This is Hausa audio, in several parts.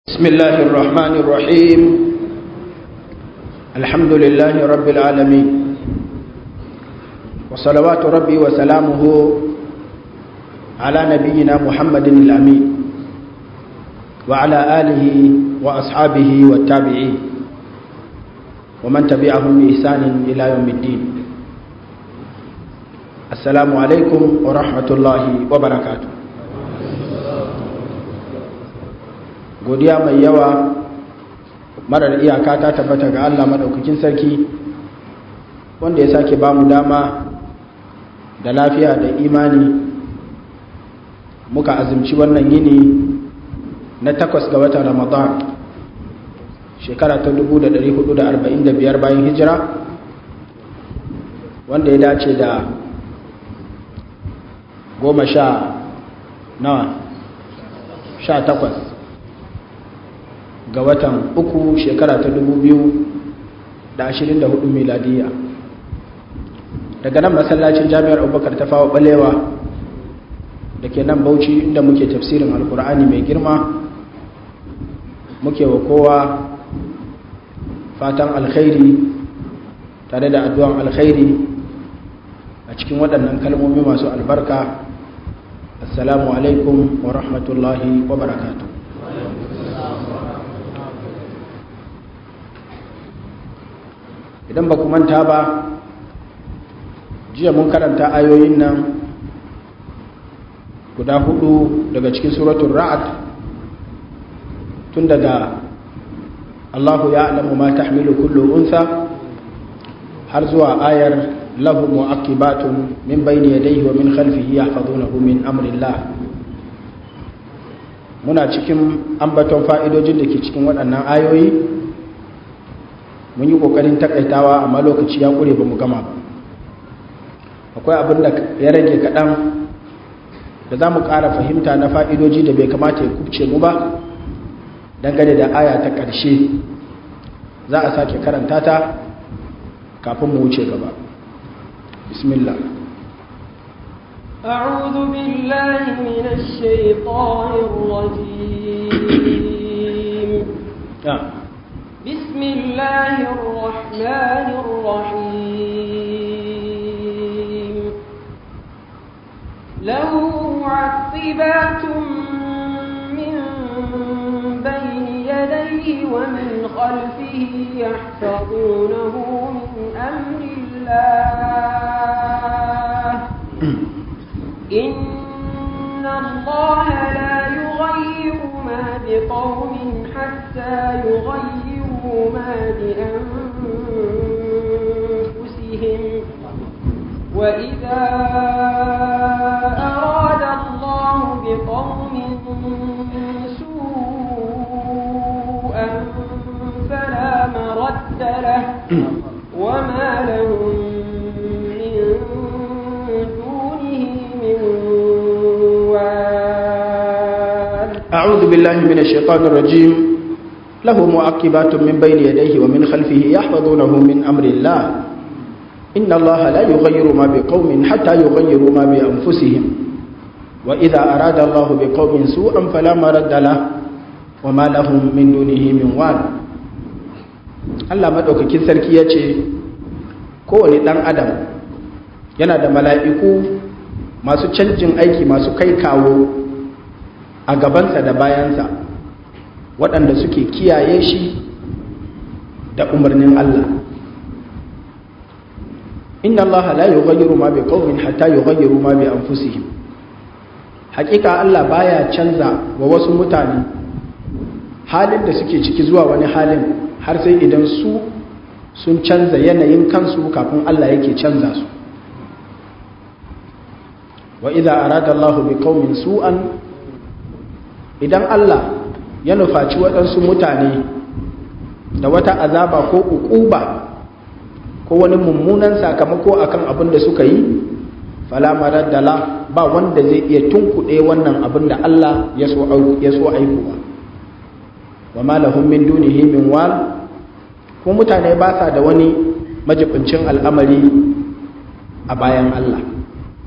بسم الله الرحمن الرحيم الحمد لله رب العالمين وصلوات ربي وسلامه على نبينا محمد الأمين وعلى آله وأصحابه والتابعين ومن تبعهم بإحسان إلى يوم الدين السلام عليكم ورحمة الله وبركاته godiya mai yawa marar iyaka ta tabbata ga Allah maɗaukakin sarki wanda ya sake ba mu dama da lafiya da imani muka azumci wannan yini na takwas ga watan ramadan shekara ta 1445 bayan hijira wanda ya dace da goma sha nawa sha takwas ga watan uku shekara ta dubu biyu da ashirin da hudu miladiya daga nan masallacin jami'ar abubakar ta fawa balewa da ke nan bauchi inda muke tafsirin alkur'ani mai girma muke wa kowa fatan alkhairi tare da addu'an alkhairi a cikin waɗannan kalmomi masu albarka assalamu alaikum wa rahmatullahi wa barakatuh idan ba ku manta ba jiya mun karanta ayoyin nan guda hudu daga cikin suratun ra'ad tun daga Allahu ya alamu ma tahmilu kullu unsa har zuwa ayar lahu mu'aqibatun min bayni yadayhi wa min khalfihi yahfazunahu min amrillah muna cikin ambaton fa'idojin da ke cikin waɗannan ayoyi mun yi kokarin takaitawa amma lokaci ya kure ba mu gama ba akwai abin da ya rage kaɗan da za mu ƙara fahimta na fa'idoji da bai kamata ya kubce mu ba dangane da aya ta ƙarshe za a sake karanta ta kafin mu wuce gaba bismillah أعوذ بالله من الشيطان الرجيم yeah. بسم الله الرحمن الرحيم له معقبات من بين يديه ومن خلفه يحفظونه من أمر الله إن الله لا يغير ما بقوم حتى يغيروا ما بأنفسهم وإذا أراد الله بقوم سوءا فلا مرد له وما لهم من دونه من وال أعوذ بالله من الشيطان الرجيم له معقبات من بين يديه ومن خلفه يحفظونه من أمر الله إن الله لا يغير ما بقوم حتى يغيروا ما بأنفسهم وإذا أراد الله بقوم سوءا فلا مرد له وما لهم من دونه من وال Allah maɗaukakin sarki ya ce kowane ɗan adam yana da mala'iku masu canjin aiki masu kai kawo a gabansa da bayansa waɗanda suke kiyaye shi da umarnin Allah inna Allah la yughayyiru ma bi qaumin hatta yughayyiru ma bi anfusihim hakika Allah baya canza wa wasu mutane halin da suke ciki zuwa wani halin har sai idan su sun canza yanayin kansu kafin Allah yake canza su wa idza arada Allah bi qaumin su'an idan Allah ya nufaci waɗansu mutane da wata azaba ko uquba ko wani mummunan sakamako akan abin da suka yi fala maraddala ba wanda zai iya tunkuɗe wannan abin da Allah ya so aikowa wa ma lahum min dunihi min wal ko mutane ba sa da wani majibincin al'amari a bayan Allah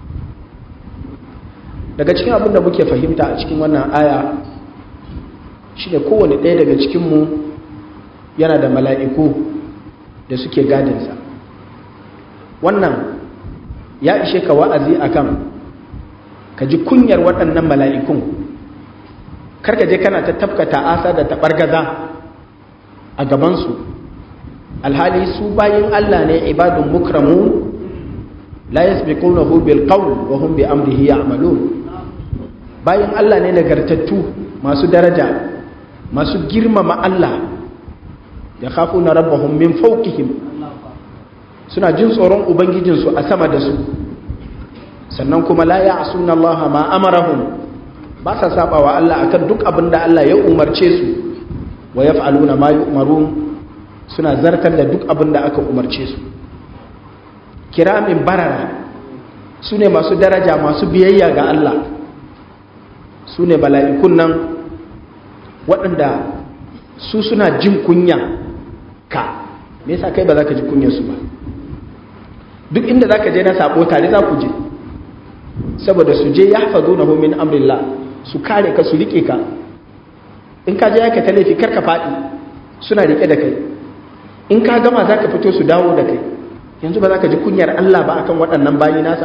daga cikin abin da muke fahimta a cikin wannan aya shine kowane ɗaya daga cikinmu yana da mala'iku da suke gadinsa wannan ya ishe ka wa'azi akan ka ji kunyar waɗannan mala'ikun karka je kana ta tafkata asa da taɓargaza a gabansu alhali su bayin Allah ne ibadun mukramun la yasbiqunahu bil qawl wa hum bi amrihi ya'malun bayin Allah ne nagartattu masu daraja masu girmama Allah ya khafuna rabbahum min fawqihim suna jin tsoron ubangijinsu a sama da su sannan kuma la ya'suna Allah ma amarahum ba sa saba wa Allah akan duk abin da Allah ya umarce su wa yaf'aluna ma yu'marun suna zartar da duk abin da aka umarce su kiramin barara su ne masu daraja masu biyayya ga Allah su ne bala'ikun nan waɗanda su suna jin kunya ka me yasa kai ba za ka ji kunyarsu ba duk inda za ka je na sabo tare za ku je saboda su je ya fazo na homin amrillah su kare ka su riƙe ka in ka je ya ka ta laifi karka faɗi suna riƙe da kai in ka gama za ka fito su dawo da kai yanzu ba za ka ji kunyar Allah ba akan waɗannan bayi nasa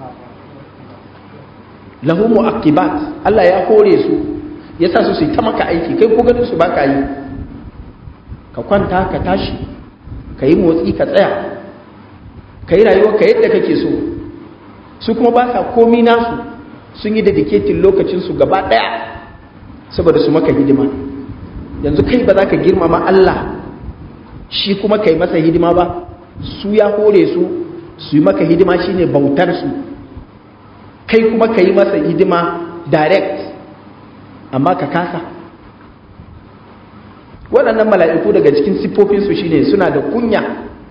lahu mu'aqibat Allah ya hore su ya sa su su ta maka aiki kai ko ganin su ba ka yi ka kwanta ka tashi ka yi motsi ka tsaya ka yi rayuwa ka yadda kake so su kuma ba sa komi nasu sun yi dedicating lokacinsu gaba ɗaya saboda su maka hidima yanzu kai ba za ka girmama Allah shi kuma kai masa hidima ba su ya hore su su yi maka hidima shine bautar su kai kuma ka yi masa hidima direct amma ka kasa waɗannan mala'iku daga cikin siffofinsu shine suna da kunya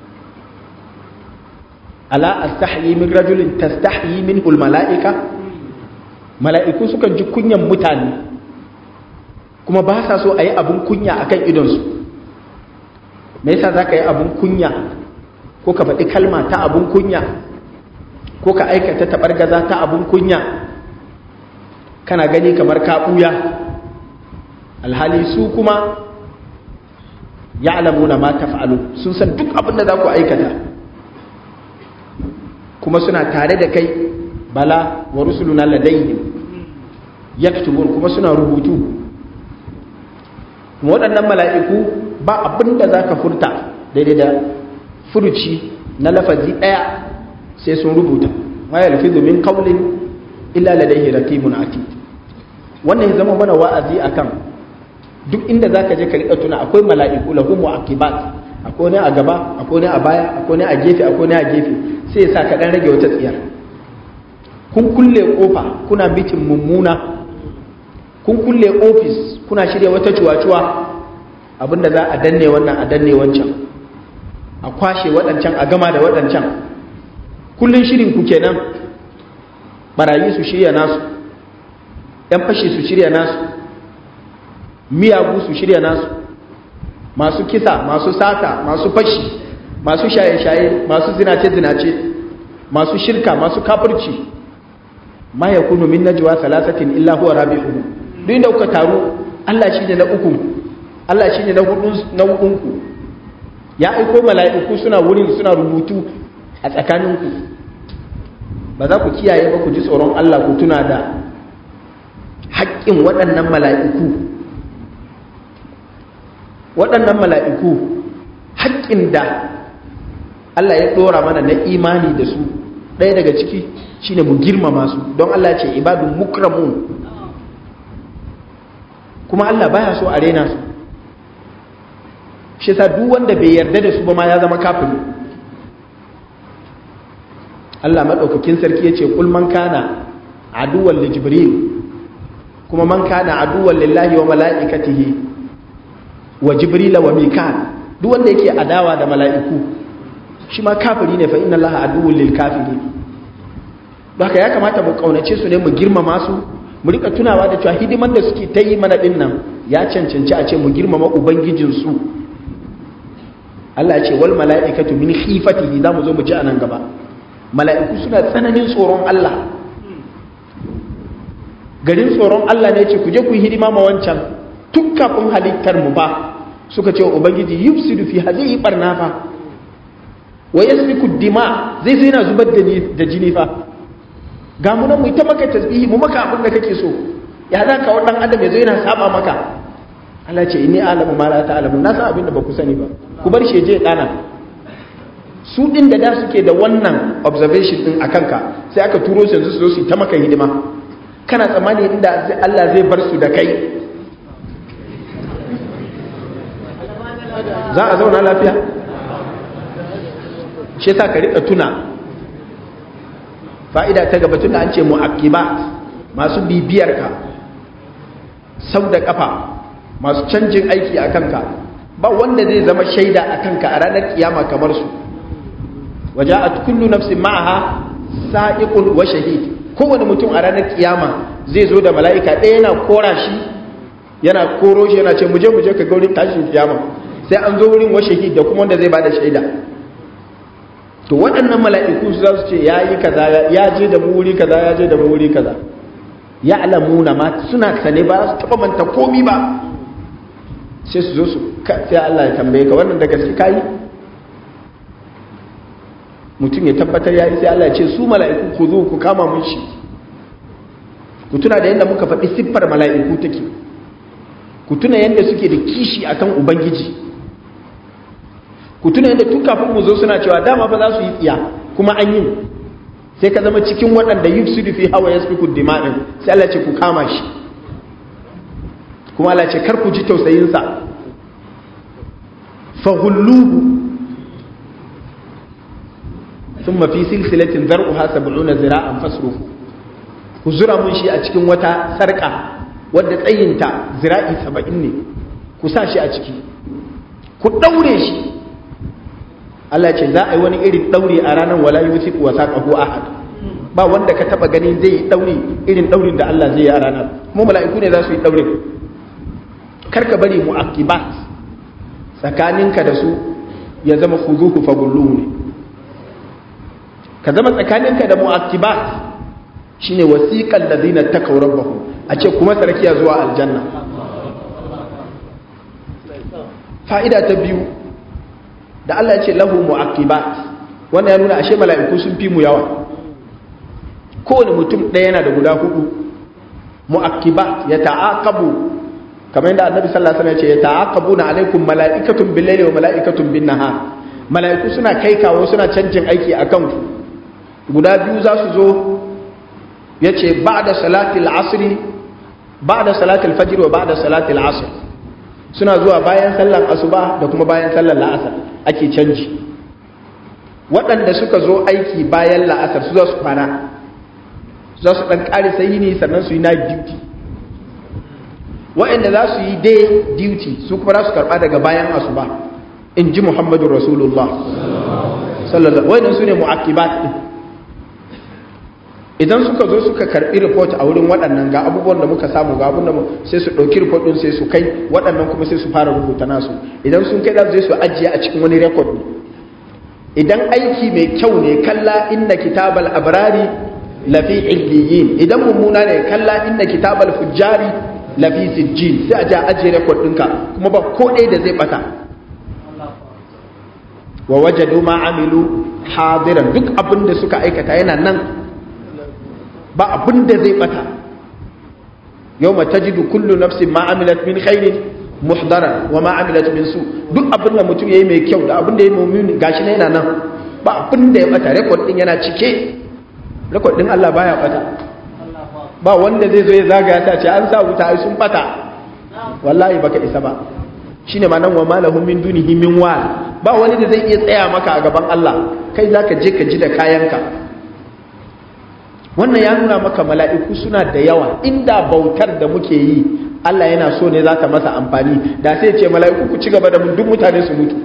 ala astahyi min rajulin tastahyi minhu mala'ika mala'iku sukan ji kunyan mutane kuma ba sa so a yi abin kunya akan idonsu me yasa za ka yi abin kunya ko ka faɗi kalma ta abin kunya ko ka aikata taɓargaza ta abin kunya kana gani kamar ka ɓuya alhali su kuma ya alamuna ma taf'alu sun san duk abin da za ku aikata kuma suna tare da kai bala wa rusuluna ladayhim yaktubun kuma suna rubutu kuma waɗannan mala'iku ba abin da za ka furta daidai da furuci na lafazi ɗaya sai sun rubuta ma yalfizu min qawlin illa ladayhi raqibun atid wannan ya zama mana wa'azi akan duk inda zaka je ka rika tuna akwai mala'iku lahu mu'aqibat akwai ne a gaba akwai ne a baya akwai ne a gefe akwai ne a gefe sai ya sa ka dan rage wata tsiyar kun kulle kofa kuna mitin mummuna kun kulle ofis kuna shirya wata cuwa-cuwa abinda za a danne wannan a danne wancan a kwashe waɗancan a gama da waɗancan kullun shirin ku kenan barayi su shirya nasu ‘yan fashi su shirya nasu miyagu su shirya nasu masu kisa masu sata masu fashi masu shaye-shaye masu zinace-zinace masu shirka masu kafirci ma ya kunu min najwa salasatin illa huwa rabi'uhum duk inda kuka taru Allah shine na uku Allah shine na hudun na hudunku ya aiko mala'iku suna wurin suna rubutu a tsakaninku ba za ku kiyaye ba ku ji tsoron Allah ku tuna da haƙƙin waɗannan mala'iku waɗannan mala'iku haƙƙin da Allah ya ɗora mana na imani da su ɗaya daga ciki shine mu girmama su don Allah ce ibadun mukramun kuma Allah baya so a rena su shi sa duk wanda bai yarda da su ba ma ya zama kafiri Allah maɗaukakin sarki ya ce man kana aduwan li jibril kuma man kana aduwan lillahi wa mala'ikatihi wa jibrila wa mikal duk wanda yake adawa da mala'iku shi ma kafiri ne fa inna allaha aduwwul lil kafirin haka ya kamata mu kaunace su ne mu girmama su mu rika tunawa da cewa hidiman da suke ta yi mana din nan ya cancanci a ce mu girmama ubangijin su Allah ya ce wal mala'ikatu min khifatihi za mu zo mu ji anan gaba mala'iku suna tsananin tsoron Allah garin tsoron Allah ne ce ku je ku yi hidima ma wancan tun kafin halittar mu ba suka ce wa ubangiji yufsidu fi zai yi barna fa wa yasfiku dima zai zai na zubar da da jini fa ga mu nan mu ta maka tasbihi mu maka abin da kake so ya za ka wadan adam yazo yana saba maka Allah ce inni alamu ma la ta'lamu na san abin da ba ku sani ba ku bar shi je dana su din da da suke da wannan observation din akan ka sai aka turo su yanzu su zo su ta maka hidima kana tsammani inda Allah zai bar su da kai za a zauna lafiya shi sa ka rika tuna fa'ida ta gaba tun da an ce mu'aqibat masu bibiyar ka sau da kafa masu canjin aiki a kanka ba wanda zai zama shaida a kanka a ranar kiyama kamar su waje a kullu nafsin ma'aha sa'iqun wa shahid kowane mutum a ranar kiyama zai zo da mala'ika ɗaya yana kora shi yana koro shi yana ce muje muje ka gaurin tashin kiyama sai an zo wurin wa shahid da kuma wanda zai bada shaida to waɗannan mala'iku su za su ce ya yi kaza ya je da mu wuri kaza ya je da mu wuri kaza ya alamuna ma suna sane ba su taɓa manta komi ba sai su zo su sai Allah ya tambaye ka wannan da gaske kayi mutum ya tabbatar ya yi sai Allah ya ce su mala'iku ku zo ku kama mun shi ku tuna da yadda muka faɗi siffar mala'iku take ku tuna yadda suke da kishi akan ubangiji ku tuna yadda tun kafin mu zo suna cewa dama ba za su yi tsiya kuma an yi sai ka zama cikin waɗanda yufsidu fi hawa yasfiku dima'in sai Allah ce ku kama shi kuma Allah ce kar ku ji tausayin sa fa hulluhu thumma fi silsilatin zar'uha 70 zira'an fasruhu ku zura mun shi a cikin wata sarka wadda tsayinta zira'i 70 ne ku sa shi a ciki ku daure shi Allah ce za a yi wani irin ɗauri a ranar wala yi wuce wa saƙahu ahad ba wanda ka taɓa gani zai yi ɗauri irin ɗaurin da Allah zai yi a ranar kuma mala'iku ne za su yi ɗaurin karka bari mu akibat tsakaninka da su ya zama fuzuhu fagullu ne ka zama tsakaninka da mu'akibat shine wasiqal ladina takaw rabbahum a ce kuma sarkiya zuwa aljanna fa'ida ta biyu da Allah ya ce lahu mu'aqibat wannan ya nuna ashe mala'iku sun fi mu yawa kowane mutum ɗaya yana da guda hudu mu'aqibat ya ta'aqabu kamar yadda annabi sallallahu alaihi wasallam ya ce ya ta'aqabuna alaikum mala'ikatun bil layli wa mala'ikatun bin nahar mala'iku suna kai kawo suna canjin aiki akan ku guda biyu za su zo yace ba'da salatil asri ba'da salatil fajr wa ba'da salatil asr suna zuwa bayan sallar asuba da kuma bayan sallar la'asar ake canji waɗanda suka zo aiki bayan la'asar su za su kwana za su ɗan ƙari sai ne sannan su yi night duty waɗanda za su yi day duty su kuma za su karɓa daga bayan asuba in ji muhammadu rasulullah sallallahu waɗanda su ne mu'akibat ɗin idan suka zo suka karbi report a wurin waɗannan ga abubuwan da muka samu ga abun da sai su ɗauki report ɗin sai su kai waɗannan kuma sai su fara rubuta nasu idan sun kai za su je su ajiye a cikin wani record ne idan aiki mai kyau ne kalla inna kitabal abrari lafi illiyin idan mummuna ne kalla inna kitabal fujjari lafi sijjin sai a je a ajiye record ɗinka kuma ba ko ɗaya da zai bata wa wajadu ma amilu hadiran duk abin da suka aikata yana nan ba abin da zai bata yau ma tajidu kullu nafsin ma amilat min khairin muhdara wa ma amilat min su duk abin da mutum yayi mai kyau da abin da yayi mummuni gashi ne yana nan ba abin da ya bata record din yana cike record din Allah baya bata ba wanda zai zo ya zagaya ta ce an sa wuta ai sun bata wallahi baka isa ba shine ma nan wa malahum min dunihi min wal ba wani da zai iya tsaya maka a gaban Allah kai zaka je ka ji da kayanka wannan ya nuna maka mala'iku suna da yawa inda bautar da muke yi Allah yana so ne za ta masa amfani da sai ce mala'iku ku ci gaba da mun duk mutane su mutu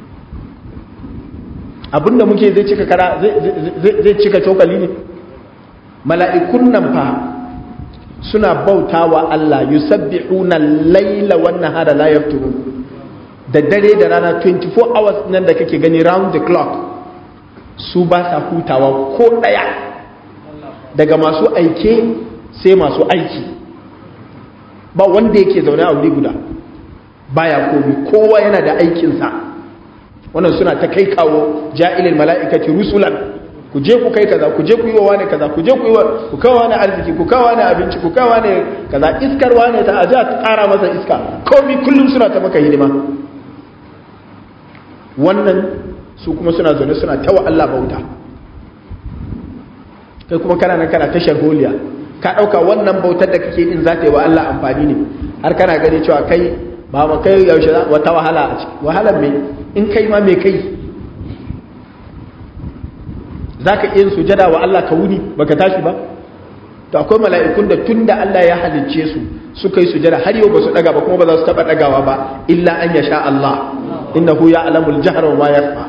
abinda muke zai cika kara zai cika cokali ne mala'ikun nan fa suna bauta wa Allah yusabbihuna laila wan nahara la yafturun da dare da rana 24 hours nan da kake gani round the clock su ba sa hutawa ko daya daga masu aike sai masu aiki ba wanda yake zaune a wuri guda baya komi kowa yana da aikinsa wannan suna ta kai kawo ja'ilil mala'ikati rusulan ku je ku kai kaza ku je ku yi wa wani kaza ku je ku yi wa ku kawo wani arziki ku kawo wani abinci ku kawo wani kaza iskar wani ta aje ta kara masa iska komi kullum suna ta maka hidima wannan su kuma suna zaune suna ta wa Allah bauta kai kuma kana nan kana tashar holiya ka dauka wannan bautar da kake din za ta yi wa Allah amfani ne har kana gani cewa kai ba ma kai yaushe wata wahala a ciki wahalar me in kai ma me kai za ka iya sujada wa Allah ka wuni baka tashi ba to akwai mala'ikun da tun da Allah ya halicce su suka yi sujada har yau ba su daga ba kuma ba za su taba dagawa ba illa an ya sha Allah innahu ya alamul jahar wa ma yasma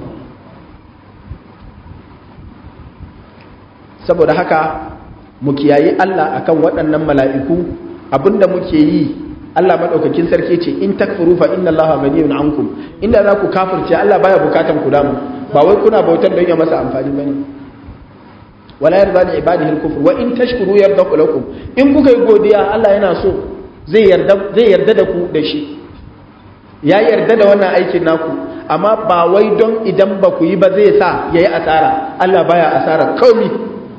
saboda haka mu kiyayi Allah akan waɗannan mala'iku abinda muke yi Allah madaukakin sarki ce in takfuru fa inna Allah ghaniyun ankum inda za ku kafirce Allah baya bukatan ku damu ba wai kuna bautar don ya masa amfani bane wala yarda li ibadihi al-kufr wa in tashkuru yardaku lakum in kuka yi godiya Allah yana so zai yarda zai yarda da ku da shi ya yarda da wannan aikin naku amma ba wai don idan ba ku yi ba zai sa yayi asara Allah baya asara komai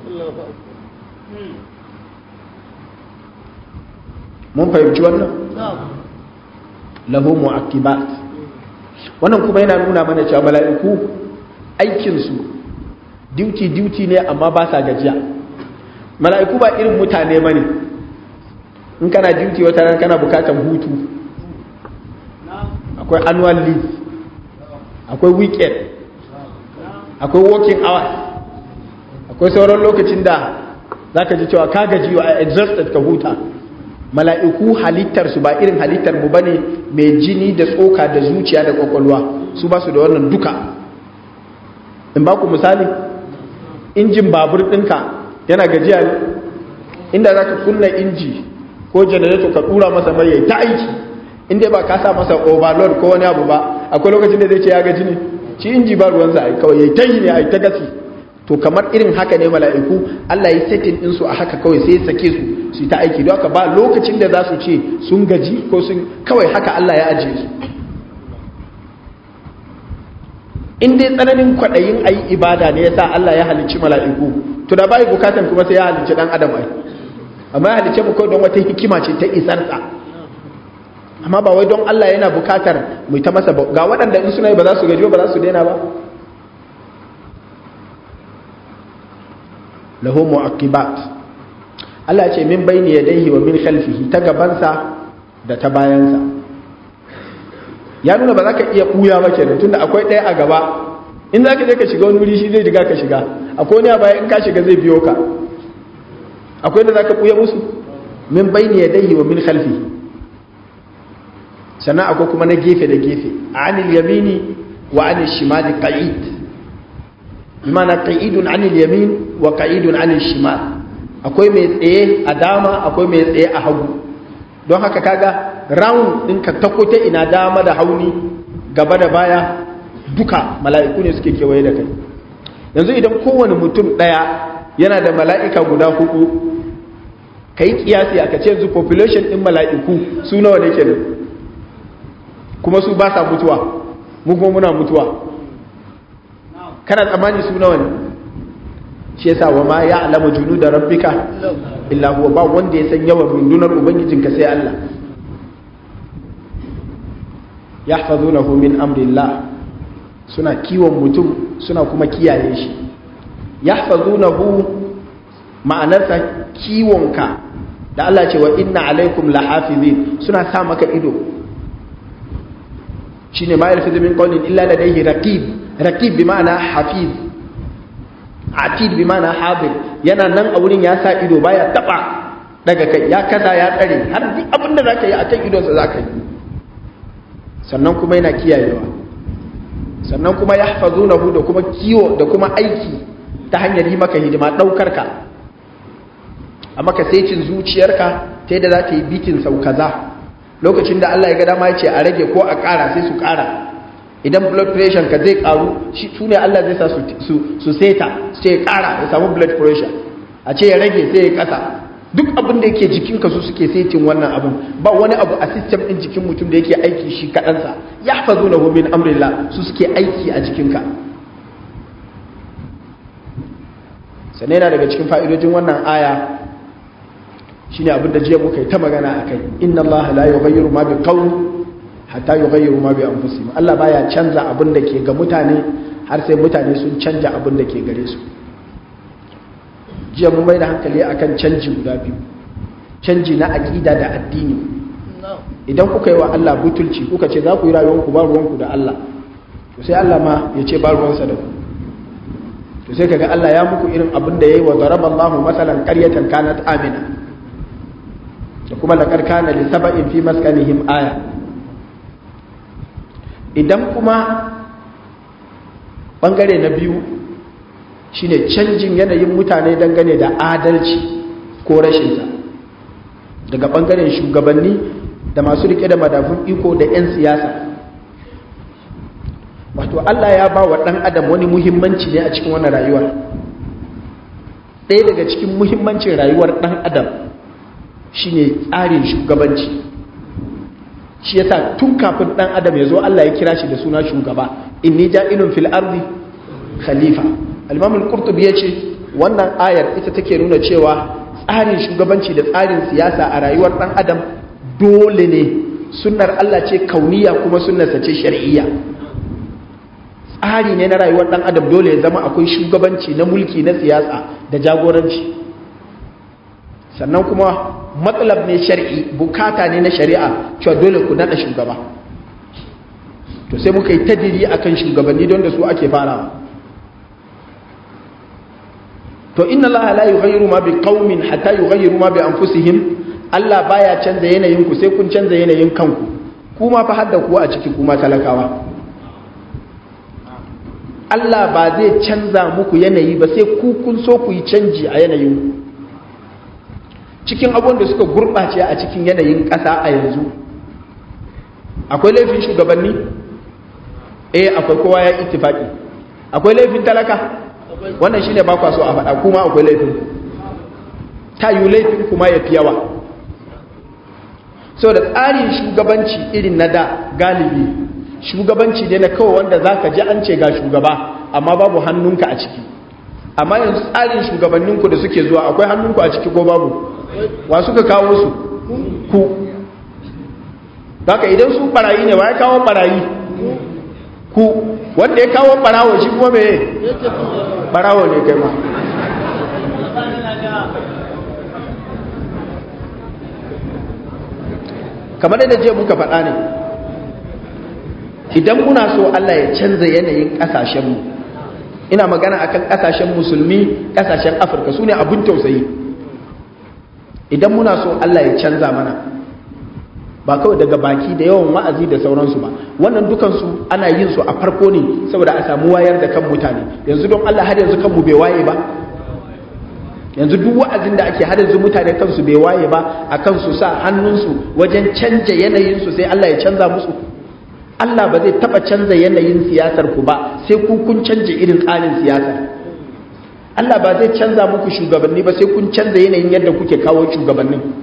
mun fahimci wannan lahu mu'aqibat wannan kuma yana nuna mana cewa mala'iku aikinsu duty duty ne amma ba sa gajiya mala'iku ba irin mutane ba ne in kana duty wata ran kana bukatan hutu akwai annual leave akwai weekend akwai working hours akwai sauran lokacin da za ka ji cewa ka gaji wa exhausted ka huta mala'iku halittarsu ba irin halittar mu bane mai jini da tsoka da zuciya da kwakwalwa su ba su da wannan duka in ba ku misali injin babur ɗinka yana gajiya ne inda za ka kunna inji ko janareto ka ɗura masa mai ta aiki inda ba ka sa masa overload ko wani abu ba akwai lokacin da zai ce ya gaji ne shi inji ba ruwansa a kawai ya ta yi ne a ta gasi to kamar irin haka ne mala'iku Allah ya setin ɗinsu a haka kawai sai ya sake su su ta aiki don haka ba lokacin da za su ce sun gaji ko sun kawai haka Allah ya ajiye su in dai tsananin kwaɗayin a yi ibada ne ya sa Allah ya halicci mala'iku to da bai bukatan kuma sai ya halicci ɗan adam ai amma ya halicce mu kawai don wata hikima ce ta isarsa amma ba wai don Allah yana bukatar mu ta masa ga waɗanda in suna yi ba za su gaji ba za su daina ba lahu mu'aqibat Allah ce min bayni yadayhi wa min khalfihi ta gabansa da ta bayansa ya nuna ba za ka iya ɓuya ba kenan tunda akwai ɗaya a gaba in za ka je ka shiga wani wuri shi zai riga ka shiga akwai wani a baya in ka shiga zai biyo ka akwai da za ka ɓuya musu min bayni yadayhi wa min khalfihi sannan akwai kuma na gefe da gefe anil yamini wa anil shimali qa'id bimana qa'idun anil yamin wa qa'idun anil shimal akwai mai tsaye a dama akwai mai tsaye a hagu don haka kaga round ɗinka ta ta ina dama da hauni gaba da baya duka mala'iku ne suke kewaye da kai yanzu idan kowane mutum ɗaya yana da mala'ika guda hudu ka yi kiyasi aka ce yanzu population ɗin mala'iku su nawa ne kenan kuma su ba sa mutuwa mu kuma muna mutuwa kana tsammani su nawa ne shi yasa wa ma ya alama junu da rabbika illa huwa ba wanda ya san yawan rundunar ubangijinka sai Allah yahfazunahu min amrillah suna kiwon mutum suna kuma kiyaye shi yahfazunahu ma'anarsa kiwonka da Allah ce wa inna alaikum lahafizin suna sa maka ido shine ma yalfizu min qawlin illa ladayhi raqib raqib bi ma'ana hafiz atid bi ma'ana hadir yana nan a wurin ya sa ido baya taba daga kai ya kasa ya tsare har duk abin da zaka yi akan idonsa zaka yi sannan kuma yana kiyayewa sannan kuma yahfazunahu da kuma kiwo da kuma aiki ta hanyar yi maka hidima daukar ka a maka saicin zuciyarka ta yadda za ta yi bitin sau kaza lokacin da Allah ya ga dama ya ce a rage ko a ƙara sai su ƙara idan blood pressure ka zai ƙaru shi su ne Allah zai sa su seta sai ya ƙara ya samu blood pressure a ce ya rage sai ya ƙasa duk abin da yake jikinka su suke setin wannan abin ba wani abu a system din jikin mutum da yake aiki shi kaɗansa ya fazo na min amrillah su suke aiki a jikinka sannan yana daga cikin fa'idojin wannan aya shine abin da jiya muka yi ta magana a kai inna Allah la yughayyiru ma bi qawm hatta yughayyiru ma bi anfusihim Allah baya canza abin da ke ga mutane har sai mutane sun canja abin da ke gare su jiya mun mai da hankali akan canji guda biyu canji na aƙida da addini idan kuka yi wa Allah butulci kuka ce za ku yi rayuwanku ba ruwanku da Allah to sai Allah ma ya ce ba ruwansa da ku to sai kaga Allah ya muku irin abin da yayi wa daraballahu masalan qaryatan kanat amina da kuma laqad kana li sab'in fi maskanihim aya idan kuma bangare na biyu shine canjin yanayin mutane dangane da adalci ko rashinsa daga bangaren shugabanni da masu rike da madafun iko da 'yan siyasa wato Allah ya ba wa ɗan adam wani muhimmanci ne a cikin wannan rayuwar ɗaya daga cikin muhimmancin rayuwar ɗan adam shine tsarin shugabanci shi yasa tun kafin ɗan adam ya zo Allah ya kira shi da suna shugaba inni ja'ilun fil ardi khalifa al-imam al-qurtubi yace wannan ayar ita take nuna cewa tsarin shugabanci da tsarin siyasa a rayuwar dan adam dole ne sunnar Allah ce kauniya kuma sunnarsa ce shar'iyya tsari ne na rayuwar dan adam dole ya zama akwai shugabanci na mulki na siyasa da jagoranci sannan kuma matsalab ne shar'i bukata ne na shari'a cewa dole ku nada shugaba to sai muka yi tadiri akan shugabanni don da su ake farawa to inna Allah la yughayyiru ma bi qaumin hatta yughayyiru ma bi anfusihim Allah baya canza yanayin ku sai kun canza yanayin kanku kuma fa hadda ku a ciki kuma talakawa Allah ba zai canza muku yanayi ba sai ku kun so ku yi canji a yanayin ku cikin abun da suka gurɓace a cikin yanayin ƙasa a yanzu akwai laifin shugabanni eh akwai kowa ya ittifaki akwai laifin talaka wannan shine ba kwa so a faɗa kuma akwai laifin ta yi laifin kuma ya fi yawa sau da tsarin shugabanci irin na da galibi shugabanci ne na kawai wanda za ka ji an ce ga shugaba amma babu hannunka a ciki amma yanzu tsarin shugabanninku da suke zuwa akwai hannunku a ciki ko babu wa suka kawo su ku haka idan su barayi ne wa ya kawo barayi ku wanda ya kawo barawo shi kuma me barawo ne kai ma kamar da je muka faɗa ne idan muna so Allah ya canza yanayin ƙasashenmu ina magana akan ƙasashen musulmi ƙasashen afirka su ne abin tausayi idan muna so Allah ya canza mana ba kawai daga baki da yawan wa'azi da sauransu ba wannan dukansu ana yin su a farko ne saboda a samu wayar da kan mutane yanzu don Allah har yanzu kanmu bai waye ba yanzu duk wa'azin da ake har yanzu mutane kansu bai waye ba a kansu sa hannunsu wajen canja yanayinsu sai Allah ya canza musu Allah ba zai taba canza yanayin siyasar ku ba sai ku kun canja irin tsarin siyasar Allah ba zai canza muku shugabanni ba sai kun canza yanayin yadda kuke kawo shugabannin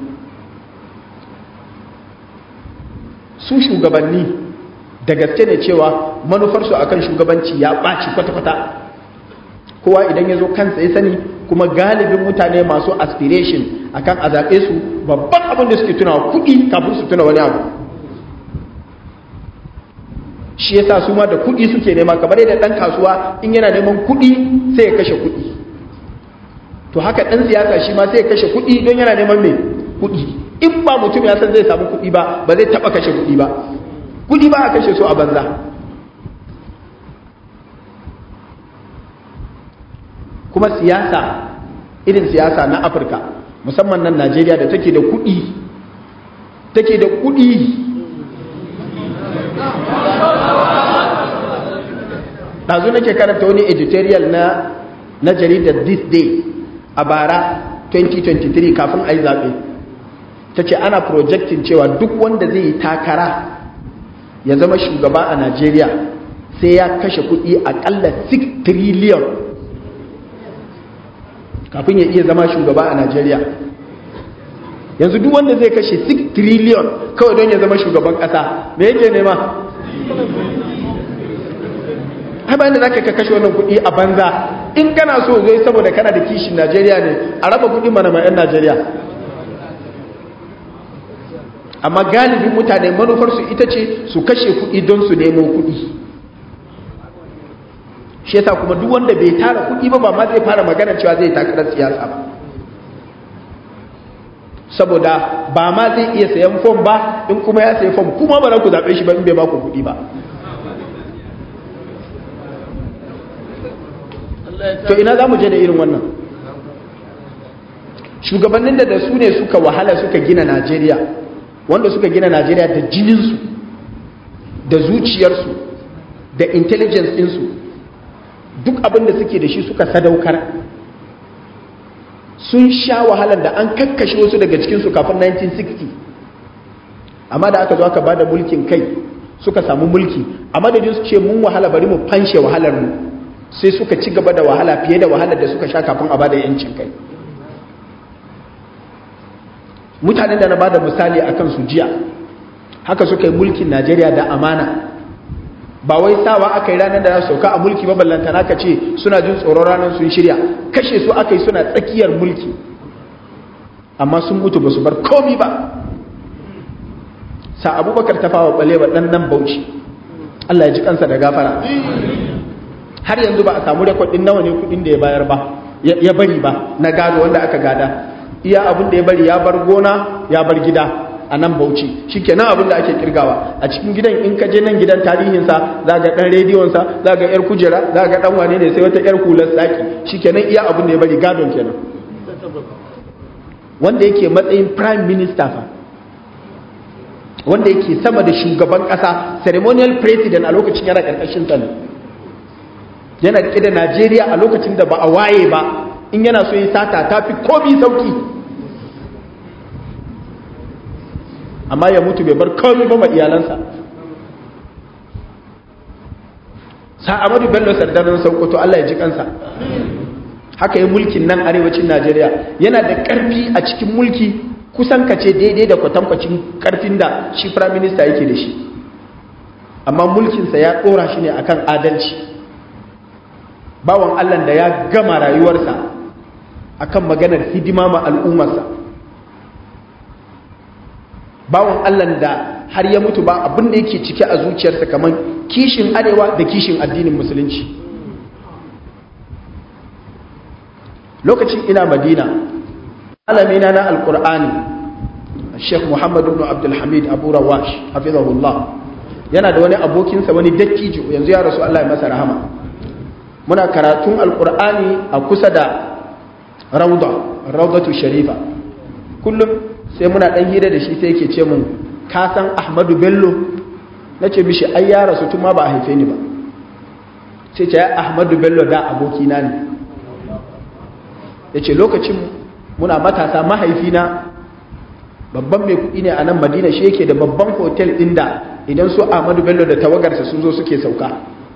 su shugabanni da gaske ne cewa manufarsu akan shugabanci ya ɓaci kwata-kwata kowa idan ya zo kansa ya sani kuma galibin mutane masu aspiration akan a zaɓe su babban abin da suke tunawa kuɗi kafin su tuna wani abu shi yasa su ma da kuɗi suke nema kamar yadda ɗan kasuwa in yana neman kuɗi sai ya kashe kuɗi to haka ɗan siyasa shi ma sai ya kashe kuɗi don yana neman mai kuɗi in ba mutum ya san zai samu kuɗi ba ba zai taɓa kashe kuɗi ba kuɗi ba a kashe su a banza kuma siyasa irin siyasa na afirka musamman nan najeriya da take da kuɗi take da kuɗi ɗazu nake karanta wani editorial na na jaridar this day a bara 2023 kafin a yi zaɓe ta ce ana projectin cewa duk wanda zai yi takara ya zama shugaba a najeriya sai ya kashe kuɗi aƙalla 6 trillion kafin ya iya zama shugaba a najeriya yanzu duk wanda zai kashe 6 trillion kawai don ya zama shugaban kasa me yake nema har bayan da za ka kashe wannan kuɗi a banza in kana so zai saboda kana da kishin najeriya ne a raba kuɗi mana ma 'yan najeriya amma galibin mutane manufarsu ita ce su kashe kuɗi don su nemo kuɗi shi yasa kuma duk wanda bai tara kuɗi ba ba ma zai fara magana cewa zai takarar siyasa ba saboda ba ma zai iya sayan fom ba in kuma ya sayi fom kuma ba za ku zaɓe shi ba in bai ba ku kuɗi ba to ina za mu je da irin wannan shugabannin da da su ne suka wahala suka gina najeriya wanda suka gina najeriya da jininsu da zuciyarsu da intelligence ɗinsu duk abin da suke da shi suka sadaukar sun sha wahalar da an kakkashe wasu daga cikinsu kafin 1960 amma da aka zo aka bada mulkin kai suka samu mulki a madadin su ce mun wahala bari mu fanshe wahalar mu sai suka ci gaba da wahala fiye da wahalar da suka sha kafin a bada yancin kai mutanen da na bada misali akan su jiya haka suka yi mulkin Najeriya da amana ba wai sawa aka yi ranar da za su sauka a mulki maballantana ka ce suna jin tsoron ranar sun shirya kashe su aka yi suna tsakiyar mulki amma sun mutu ba su bar komi ba sa abubakar ta fawa balewa ɗan nan bauchi Allah ya ji kansa da gafara har yanzu ba a samu rekodin nawa ne kudin da ya bayar ba ya bari ba na gado wanda aka gada iya abin da ya bari ya bar gona ya bar gida a nan bauchi shi kenan abin da ake kirgawa a cikin gidan in ka je nan gidan tarihinsa za ga ɗan rediyonsa za ga yar kujera za ga ɗan wane ne sai wata yar hular tsaki shi kenan iya abin da ya bari gadon kenan wanda yake matsayin prime minister fa wanda yake sama da shugaban ƙasa ceremonial president a lokacin yana ƙarƙashin sa ne yana rike da najeriya a lokacin da ba a waye ba in yana so yi sata ta fi komi sauki amma ya mutu bai bar komi ba ma iyalansa sa'amadu bello sardanin saukoto allah ya ji kansa haka yi mulkin nan arewacin najeriya yana da ƙarfi a cikin mulki kusan kace daidai da kwatankwacin ƙarfin da shi firaminista yake da shi amma mulkinsa ya ɗora shi ne akan adalci bawan allah da ya gama rayuwarsa akan maganar hidima ma al'ummarsa bawan Allah da har ya mutu ba abin da yake cike a zuciyarsa kamar kishin arewa da kishin addinin musulunci lokacin ina madina alamina na alkur'ani sheikh muhammadu ibn abdulhamid abu rawash hafizahullah yana da wani abokinsa wani dattijo yanzu ya rasu Allah ya masa rahama muna karatun alkur'ani a kusa da rauda raudatu sharifa kullum sai muna dan hira da shi sai yake ce mun ka san ahmadu bello na ce mishi ai ya rasu tun ma ba a haife ni ba sai ce ya ahmadu bello da abokina ne ya ce lokacin muna matasa mahaifina babban mai kuɗi ne a nan madina shi yake da babban hotel ɗin da idan su ahmadu bello da tawagarsa sun zo suke sauka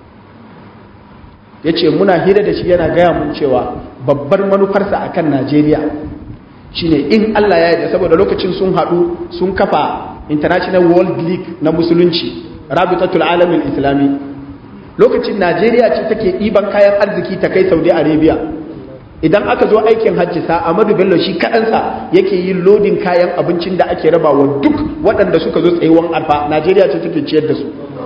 ya ce muna hira da shi yana gaya mun cewa babbar manufarsa a kan najeriya shine in allah ya yarda saboda lokacin sun haɗu sun kafa international world league na musulunci rabitatul alamin islami lokacin najeriya ce take ɗiban kayan arziki ta kai saudi arabia idan aka zo aikin hajji sa amadu bello shi kaɗansa yake yin lodin kayan abincin da ake rabawa duk waɗanda suka zo tsayuwan arfa najeriya ce take ciyar da su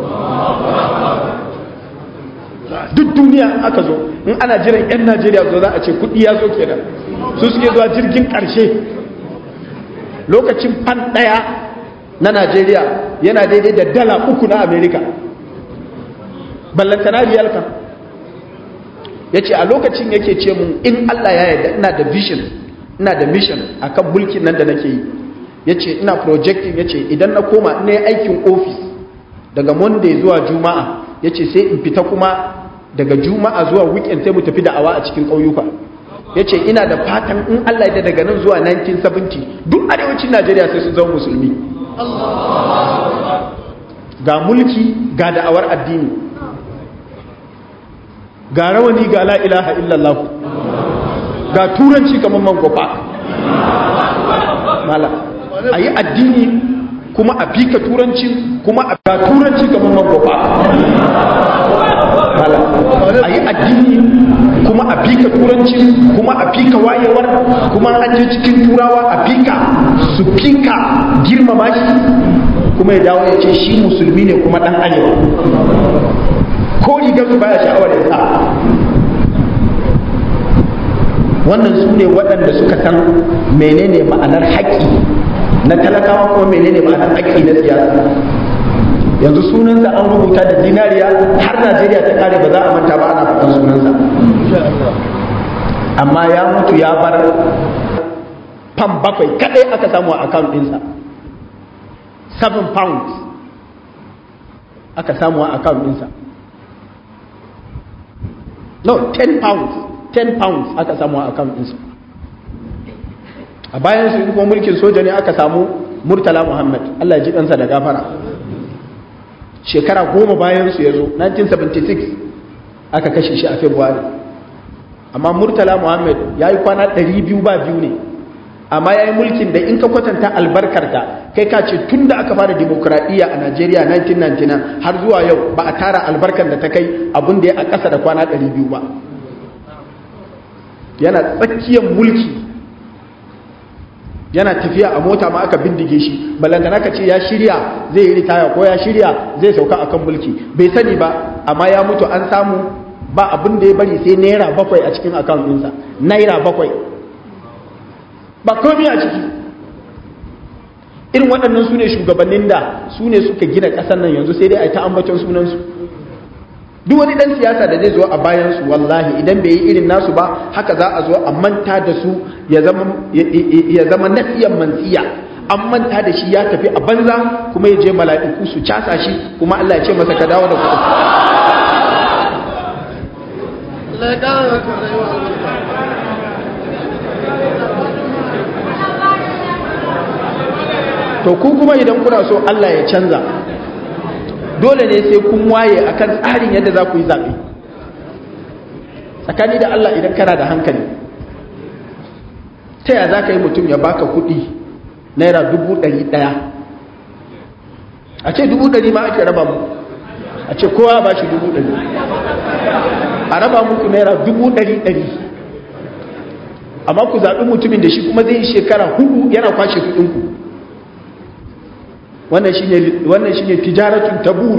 duk duniya aka zo in ana jiran 'yan najeriya zo za a ce kudi ya zo kenan su suke zuwa jirgin ƙarshe lokacin fan ɗaya na najeriya yana daidai da dala uku na amerika ballantana riyalka ya ce a lokacin yake ce mun in allah ya yarda ina da vision ina da mission a kan mulkin nan da nake yi ya ce ina projecting ya ce idan na koma ina yi aikin ofis daga monday zuwa juma'a ya ce sai in fita kuma daga juma'a zuwa weekend sai mu tafi da'awa a cikin ƙauyuka ya ce ina da fatan in allah da daga nan zuwa 1970 duk arewacin najeriya sai sun zama musulmi ga mulki ga da'awar addini ga rawani ga la ilaha illallah ga turanci kamar man gofa mala a yi addini kuma a fika turanci kuma a ga turanci kamar magoba mala a yi addini kuma a fika turanci kuma a fika wayewar kuma an je cikin turawa a fika su fika girmama shi kuma ya dawo ya ce shi musulmi ne kuma dan arewa ko rigar su baya sha'awar ya sa wannan su ne waɗanda suka san menene ma'anar haƙƙi na talakawa kuma menene ma'anar haƙƙi na siyasa yanzu sunansa an rubuta da dinariya har najeriya ta kare ba za a manta ba ana faɗan sunansa amma ya mutu ya bar fam bakwai kadai aka samu a account ɗinsa 7 pounds aka samu a account ɗinsa no 10 pounds 10 pounds aka samu a account ɗinsa a bayan su kuma mulkin soja ne aka samu murtala muhammad allah ji kansa da gafara shekara goma bayan su ya zo 1976 aka kashe shi a february amma murtala muhammad ya yi kwana 200 ba biyu ne amma ya yi mulkin da in ka kwatanta albarkarta kai ka ce tun da aka fara demokuraɗiyya a najeriya 1999 har zuwa yau ba a tara albarkar da ta kai abin da ya a ƙasa da kwana 200 ba yana tsakiyar mulki yana tafiya a mota ma aka bindige shi balantana ka ce ya shirya zai yi ritaya ko ya shirya zai sauka akan mulki bai sani ba amma ya mutu an samu ba abin da ya bari sai naira bakwai a cikin akawun ɗinsa naira bakwai ba komai a ciki irin waɗannan su ne shugabannin da su ne suka gina ƙasar nan yanzu sai dai a yi ta ambaton sunansu duk wani ɗan siyasa da zai zo a bayansu wallahi idan bai yi irin nasu ba haka za a zo a manta da su ya zama nasiyan mantsiya an manta da shi ya tafi a banza kuma ya je mala'iku su casa shi kuma Allah ya ce masa ka dawo da kuɗi to ku kuma idan kuna so Allah ya canza dole ne sai kun waye akan tsarin yadda za ku yi zaɓe tsakani da Allah idan kana da hankali ta ya za ka yi mutum ya baka kuɗi naira dubu ɗari ɗaya a ce dubu ɗari ma ake raba mu a ce kowa ba shi dubu ɗari a raba muku naira dubu ɗari ɗari amma ku zaɓi mutumin da shi kuma zai yi shekara hudu yana kwashe kuɗinku wannan shi ne tijaratun tabur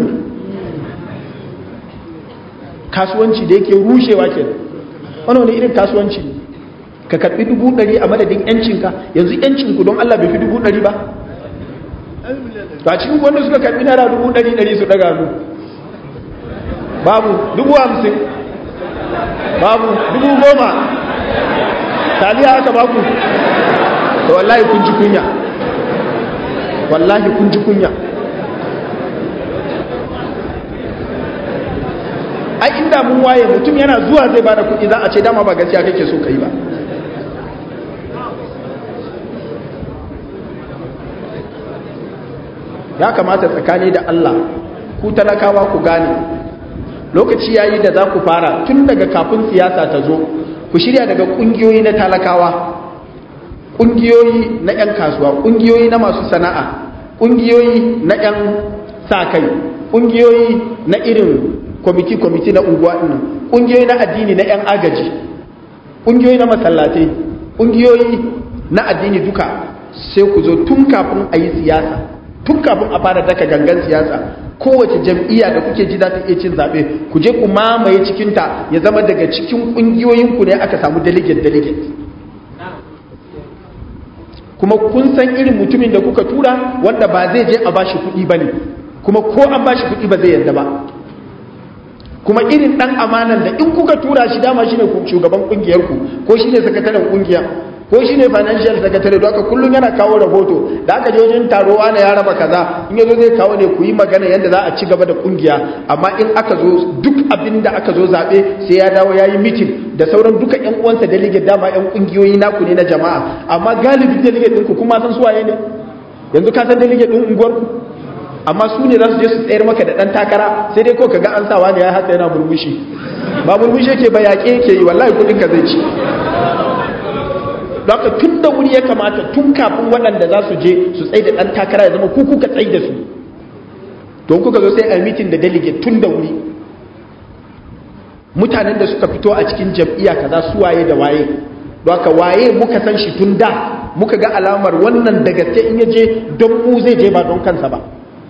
kasuwanci da yake rushewa ke wani wani irin kasuwanci ne ka karbi dubu ɗari a madadin yancinka yanzu yancinku don Allah bai fi dubu ɗari ba to a cikin wanda suka karbi naira dubu ɗari ɗari su ɗaga mu babu dubu hamsin babu dubu goma taliya aka baku to wallahi kun ji kunya wallahi kun ji kunya ai inda mun waye mutum yana zuwa zai bada kuɗi za a ce dama ba gaskiya kake so kai ba ya kamata tsakani da Allah ku talakawa ku gane lokaci yayi da za ku fara tun daga kafin siyasa ta zo ku shirya daga kungiyoyi na talakawa ƙungiyoyi na 'yan kasuwa ƙungiyoyi na masu sana'a ƙungiyoyi na 'yan sa-kai ƙungiyoyi na irin kwamiti-kwamiti na unguwa ɗin ƙungiyoyi na addini na 'yan agaji ƙungiyoyi na masallatai ƙungiyoyi na addini duka sai ku zo tun kafin a yi siyasa tun kafin a fara daka gangan siyasa kowace jam'iyya da kuke ji za ta iya cin zaɓe ku je ku mamaye cikinta ya zama daga cikin ƙungiyoyinku ne aka samu delegate-delegate kuma kun san irin mutumin da kuka tura wanda ba zai je a bashi kuɗi ba ne kuma ko an bashi kuɗi ba zai yarda ba kuma irin ɗan amanan da in kuka tura shi dama shine shugaban ƙungiyarku ko shine sakataren ƙungiya ko shine financial secretary don haka kullum yana kawo rahoto da aka je wajen taro ana ya raba kaza in yazo zai kawo ne ku yi magana yadda za a ci gaba da kungiya amma in aka zo duk abin da aka zo zaɓe sai ya dawo ya yi mitin da sauran duka yan uwansa delegate dama yan kungiyoyi naku ne na jama'a amma galibi delegate ɗinku kuma san suwaye ne yanzu ka san delegate ɗin unguwarku amma su ne za su je su tsayar maka da ɗan takara sai dai ko ka ga an sawa ne ya haka yana murmushi ba murmushi yake ba yaƙe yake yi wallahi kuɗin ka zai ci don haka tun da wuri ya kamata tun kafin waɗanda za su je su tsaye da ɗan takara ya zama ku kuka tsaye da su don kuka zo sai a mitin da delegate tun da wuri mutanen da suka fito a cikin jam'iyya kaza su waye da waye don haka waye muka san shi tun da muka ga alamar wannan da gaske in ya je don mu zai je ba don kansa ba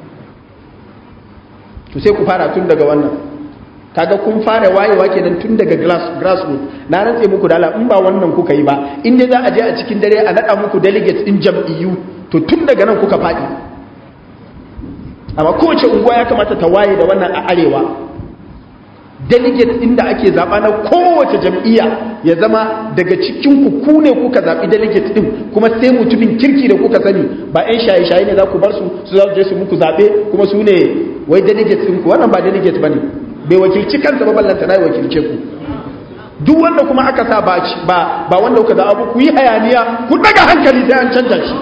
to sai ku fara tun daga wannan kaga kun fara wayewa kenan tun daga grassroots na rantse muku da in ba wannan kuka yi ba in dai za a je a cikin dare a nada muku delegates din jam'iyyu to tun daga nan kuka faɗi amma kowace unguwa ya kamata ta waye da wannan a arewa delegate din da ake zaba na kowace jam'iyya ya zama daga cikin ku ku ne kuka zabi delegate din kuma sai mutumin kirki da kuka sani ba 'yan shaye-shaye ne za ku bar su su za su je su muku zaɓe kuma su ne wai delegate ɗin ku wannan ba delegate ba ne bai wakilci kansa ba ballanta na wakilce ku duk wanda kuma aka sa ba ba ba wanda kuka zaɓa ku yi hayaniya ku daga hankali sai an canja shi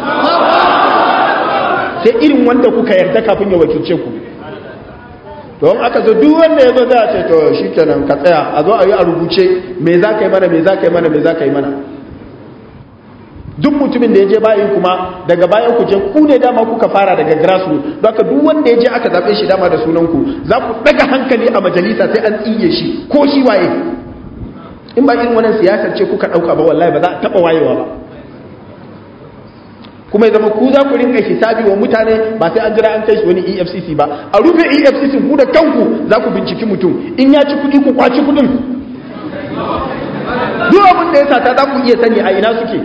sai irin wanda kuka yarda kafin ya wakilce ku don aka zo duk wanda ya zo za a ce to shi kenan ka tsaya a zo a yi a rubuce me za ka yi mana me za ka yi mana me za ka yi mana duk mutumin da ya je bayan kuma daga bayan ku je ku ne dama kuka fara daga grassroots don haka duk wanda ya je aka zaɓe shi dama da sunan ku za ku daga hankali a majalisa sai an tsiye shi ko shi waye in ba irin wannan siyasar ce kuka ɗauka ba wallahi ba za a taɓa wayewa ba kuma ya zama ku za ku rinka hisabi wa mutane ba sai an jira an kai shi wani efcc ba a rufe efcc ku da kanku za ku binciki mutum in ya ci kuɗi ku kwaci kuɗin duk abin da ya sata za ku iya sani a ina suke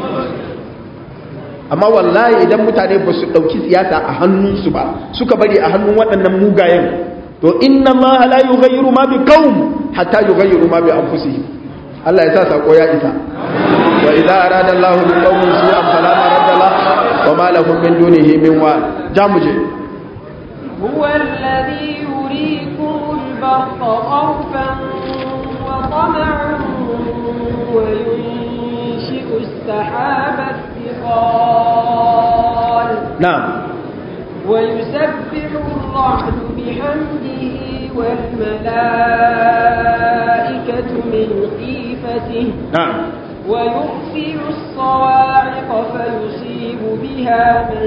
amma wallahi idan mutane ba su ɗauki siyasa a hannunsu ba suka bari a hannun waɗannan mugayen to inna ma la yughayyiru ma bi qaum hatta yughayyiru ma bi anfusihim Allah ya sa sako ya isa wa idza arada Allahu bi qaumin su'an fala maradda la wa ma lahum min dunihi min wa jamuje هو الذي يريكم البرق خوفا وطمعا وينشئ السحاب الثقال نعم ويسبح الرعد بحمده والملائكة من خيفته نعم ويرسل الصواعق فيصيب بها من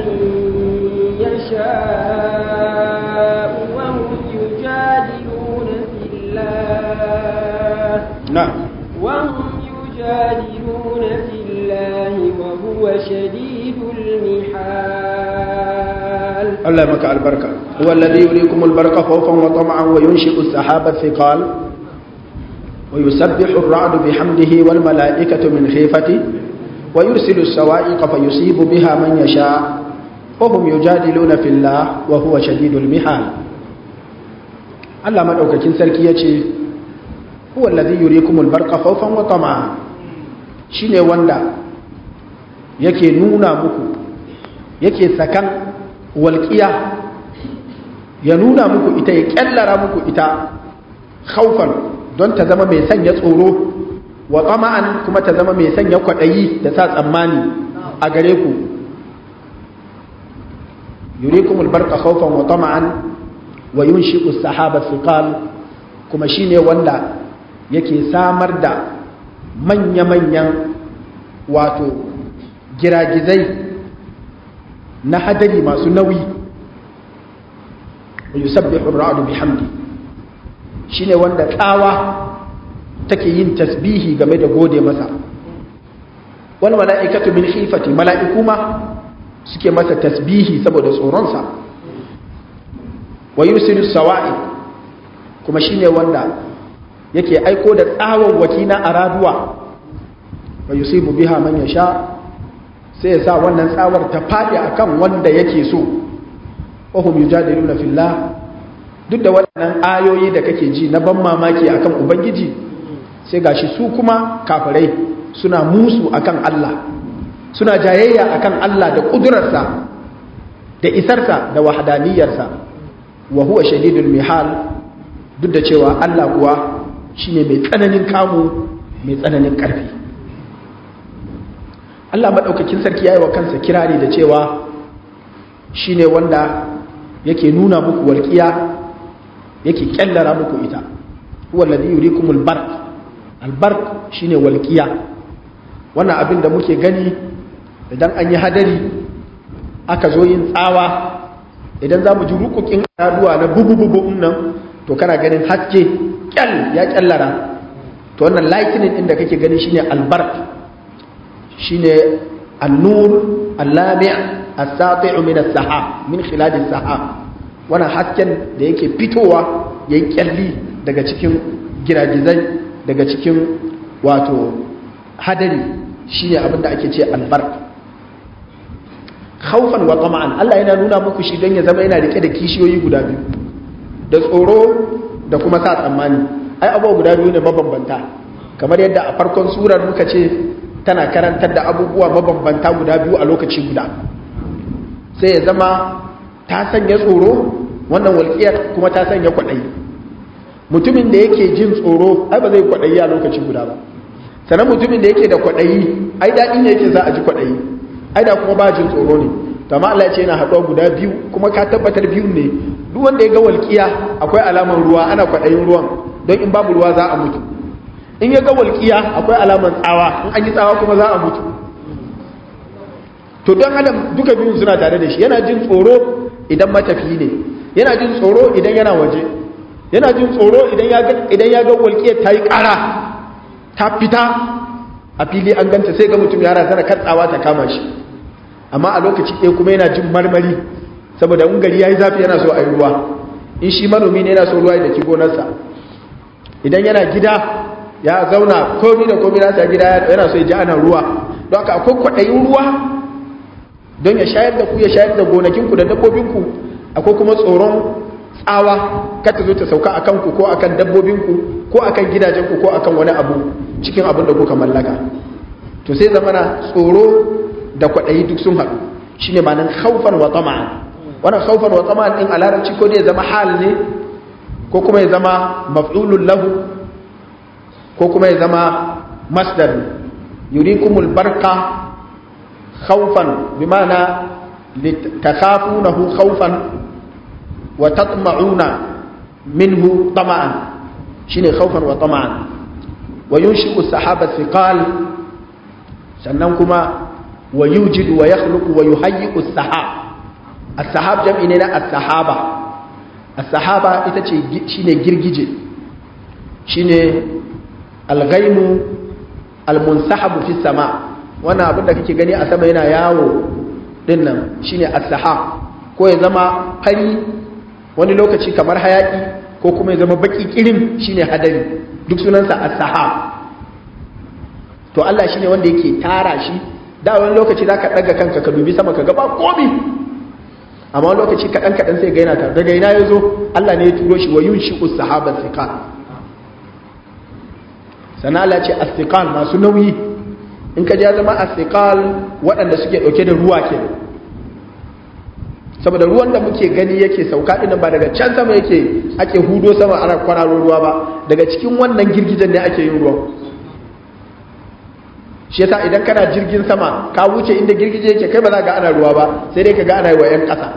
يشاء وهم يجادلون في الله نعم وهم يجادلون في الله وهو شديد المحال الله يمك البركة هو الذي يريكم البرق خوفا وطمعا وينشئ السحاب الثقال ويسبح الرعد بحمده والملائكة من خيفته ويرسل السوائق فيصيب بها من يشاء وهم يجادلون في الله وهو شديد المحال Allah madaukakin sarki yace huwa allazi yurikumul barqa khawfan wa tam'a shine wanda yake nuna muku yake sakan walqiya ya nuna muku ita ya kyallara muku ita khawfan don ta zama mai sanya tsoro wa tama'an kuma ta zama mai sanya kwadayi da sa tsammani a gare ku yurikumul barqa khawfan wa tama'an wa yunshi'u sahaba thiqal kuma shine wanda yake samar da manya-manyan wato giragizai na hadari masu nauyi wa yusabbihu ar-ra'du bihamdi shine wanda tsawa take yin tasbihi game da gode masa wal mala'ikatu min khifati mala'iku ma suke masa tasbihi saboda tsoronsa wa yusiru sawa'i kuma shine wanda yake aiko da tsawon wakina a raduwa wa yusibu biha man yasha sai ya sa wannan tsawar ta fadi akan wanda yake so wa hum yujadiluna fillah duk da waɗannan ayoyi da kake ji na ban mamaki akan ubangiji sai gashi su kuma kafirai suna musu akan Allah suna jayayya akan Allah da kudurarsa da isarsa da wahdaniyarsa wa huwa shadidul mihal duk da cewa Allah kuwa shine mai tsananin kamu mai tsananin karfi Allah madaukakin sarki yayi wa kansa kirari da cewa shine wanda yake nuna muku walqiya yake kyallara muku ita huwa alladhi yurikumul barq al barq shine walqiya wannan abin da muke gani idan an yi hadari aka zo yin tsawa idan za mu ji rukukin raduwa na bubu-bubu nan to kana ganin haske kyal ya kyallara to wannan lightning inda kake gani shine albark shine annur allami' as-sati'u min as-sahab min khilal as-sahab wannan hasken da yake fitowa yayin kyalli daga cikin giragizai daga cikin wato hadari shine abin da ake ce albark khawfan wa tama'an Allah yana nuna muku shi don ya zama yana rike da kishiyoyi guda biyu da tsoro da kuma sa tsammani ai abubuwa guda biyu ne mabambanta kamar yadda a farkon surar muka ce tana karantar da abubuwa mabambanta guda biyu a lokaci guda sai ya zama ta sanya tsoro wannan walƙiyar kuma ta sanya kwaɗayi mutumin da yake jin tsoro ai ba zai kwaɗayi a lokaci guda ba sannan mutumin da yake da kwaɗayi ai daɗi ne yake za a ji kwaɗayi ai da kuma ba jin tsoro ne to amma Allah ya ce yana haɗuwa guda biyu kuma ka tabbatar biyu ne duk wanda ya ga walƙiya akwai alamar ruwa ana kwaɗayin ruwan don in babu ruwa za a mutu in ya ga walƙiya akwai alamar tsawa in an yi tsawa kuma za a mutu to don adam duka biyun suna tare da shi yana jin tsoro idan matafi ne yana jin tsoro idan yana waje yana jin tsoro idan ya ga walƙiyar ta yi ƙara ta fita a fili an ganta sai ga mutum ya razana katsawa ta kama shi amma a lokaci ɗaya kuma yana jin marmari saboda in gari ya yi zafi yana so a yi ruwa in shi manomi ne yana so ruwa da ki gonarsa idan yana gida ya zauna komi da komi nasa gida yana so ya ji ana ruwa don haka akwai kwaɗayin ruwa don ya shayar da ku ya shayar da gonakinku da dabbobinku akwai kuma tsoron tsawa kata zo ta sauka a kanku ko akan dabbobinku ko akan gidajenku ko akan wani abu cikin abin da kuka mallaka to sai zamana tsoro da kwaɗayi duk sun haɗu shi ne manan haufan wa tama'an wannan haufan wa tama'an ɗin a larabci ko ya zama hal ne ko kuma ya zama maf'ulun lahu ko kuma ya zama masdar yurikumul barka haufan bi ma'ana takhafunahu haufan wa tatma'una minhu tama'an shine haufan wa tama'an wa yunshi'u sahaba thiqal sannan kuma wa yujidu wa yakhluqu wa yuhayyi'u as-sahab as-sahab jam'i ne na as-sahaba as-sahaba ita ce shine girgije shine al-ghaimu al-munsahabu fi sama wannan abin da kake gani a sama yana yawo din nan shine as-sahab ko ya zama fari wani lokaci kamar hayaki ko kuma ya zama baki kirin shine hadari duk sunansa as-sahab to Allah shine wanda yake tara shi da wani lokaci zaka daga kanka ka dubi sama ka ga ba komi amma wani lokaci kadan kadan sai ga yana tare daga ina yazo Allah ne ya turo shi wa yunshiqu sahaba thiqal sana Allah ce as-thiqal masu nauyi in ka ja zama as-thiqal waɗanda suke dauke da ruwa kenan saboda ruwan da muke gani yake sauka din ba daga can sama yake ake hudo sama ana kwararo ruwa ba daga cikin wannan girgijen ne ake yin ruwan shi yasa idan kana jirgin sama ka wuce inda girgije yake kai ba za ga ana ruwa ba sai dai ka ga ana yi wa 'yan ƙasa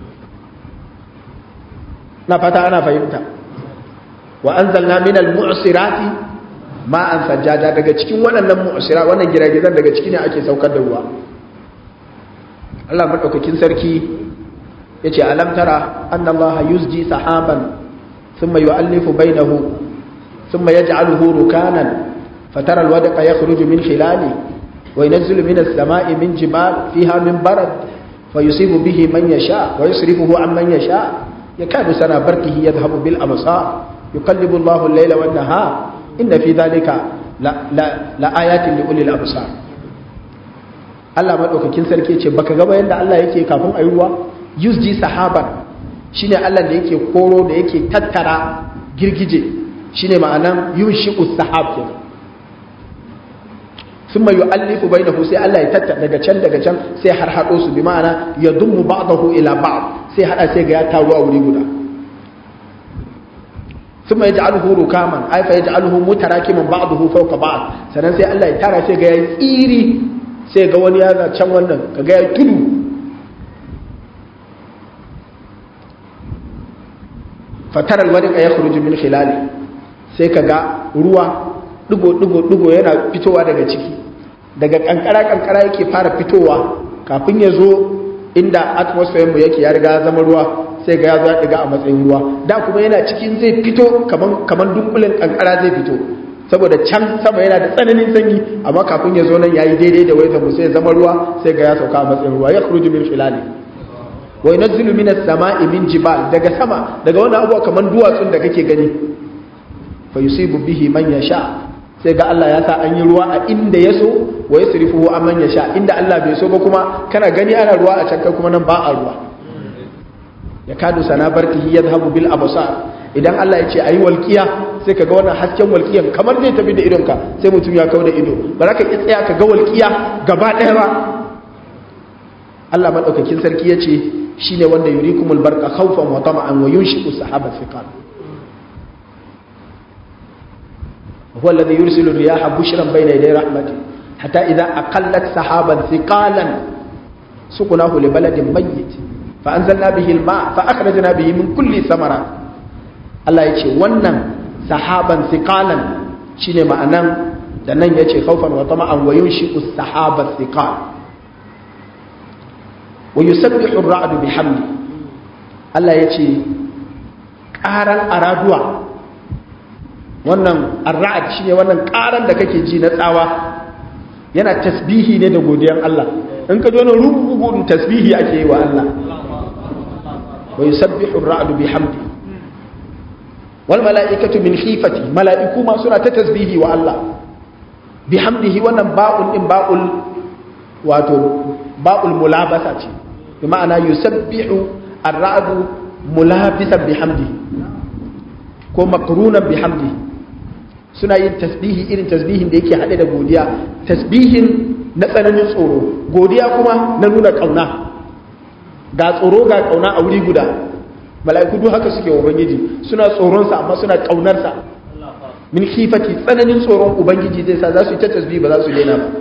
na fata ana fahimta wa anzalna minal mu'sirati ma'an sajjada daga cikin waɗannan mu'sira wannan giragizan daga ciki ne ake saukar da ruwa Allah madaukakin sarki yace alam tara anna Allah yuzji sahaban thumma yu'allifu bainahu thumma yaj'aluhu rukanan فترى الودق يخرج من خلاله وينزل من السماء من جبال فيها من برد فيصيب به من يشاء ويصرفه عن من يشاء يكاد سنا برقه يذهب بالأبصار يقلب الله الليل والنهار إن في ذلك لآيات لأولي الأبصار Allah madaukakin sarki ce baka gaba yadda Allah yake kafin ayi ruwa yusji sahaban shine Allah da yake koro da yake tattara girgije shine ma'anan yunshi'us sahab kenan ثم يؤلف بينه sai Allah ya tatta daga can daga can sai har hado su bi ma'ana ya dummu ba'dahu ila ba'd sai hada sai ga ya taru a wuri guda thumma yaj'aluhu rukaman ay fa yaj'aluhu mutarakiman ba'dahu fawqa ba'd sannan sai Allah ya tara sai ga ya tsiri sai ga wani ya ga can wannan kaga ya tudu fatara alwadiqa yakhruju min khilali sai kaga ruwa digo-digo yana fitowa daga ciki daga kankara kankara yake fara fitowa kafin ya zo inda atmosphere mu yake ya riga zama ruwa sai ga ya zo ya diga a matsayin ruwa da kuma yana cikin zai fito kaman kaman dunkulin kankara zai fito saboda can sama yana da tsananin sanyi amma kafin ya zo nan yayi daidai da wayar mu sai ya zama ruwa sai ga ya sauka a matsayin ruwa ya khruju min khilali wa yunzilu minas sama'i min jibal daga sama daga wani abuwa kaman duwatsun da kake gani fa yusibu bihi man yasha sai ga Allah ya sa an yi ruwa a inda ya so wa yasrifuhu amman yasha inda Allah bai so ba kuma kana gani ana ruwa a can kai kuma nan ba a ruwa ya kadu sana barkihi yadhhabu bil absar idan Allah ya ce ayi walqiya sai kaga wannan hasken walqiyan kamar zai tafi da idonka sai mutum ya kawo da ido ba za ka ki tsaya ka ga walqiya gaba ɗaya ba Allah madaukakin sarki ya ce shine wanda yurikumul barqa khawfan wa tama'an wa yunshiqu sahaba thiqal هو الذي يرسل الرياح بشرا بين يدي رحمته حتى إذا أقلت سحابا ثقالا سقناه لبلد ميت فأنزلنا به الماء فأخرجنا به من كل ثمرات الله يجي ونن سحابا ثقالا شيني معنى دنن يجي خوفا وطمعا وينشئ السحاب الثقال ويسبح الرعد بحمده الله يجي قارن أرادوا wannan arra'ad shine wannan karan da kake ji na tsawa yana tasbihi ne da godiyar Allah in ka jona rubugun tasbihi ake yi wa Allah wa yusabbihu ar-ra'du bihamdi wal mala'ikatu min khifati mala'iku ma suna ta tasbihi wa Allah bihamdihi wannan ba'ul din ba'ul wato ba'ul mulabasa ce bi ma'ana yusabbihu ar-ra'du mulabisan bihamdihi ko makrunan bihamdihi suna yin tasbihi irin tasbihin da yake haɗe da godiya tasbihin na tsananin tsoro godiya kuma na nuna ƙauna ga tsoro ga ƙauna a wuri guda mala'iku duk haka suke ubangiji suna tsoronsa amma suna ƙaunarsa min khifati tsananin tsoron ubangiji zai sa za su yi ta tasbihi ba za su daina ba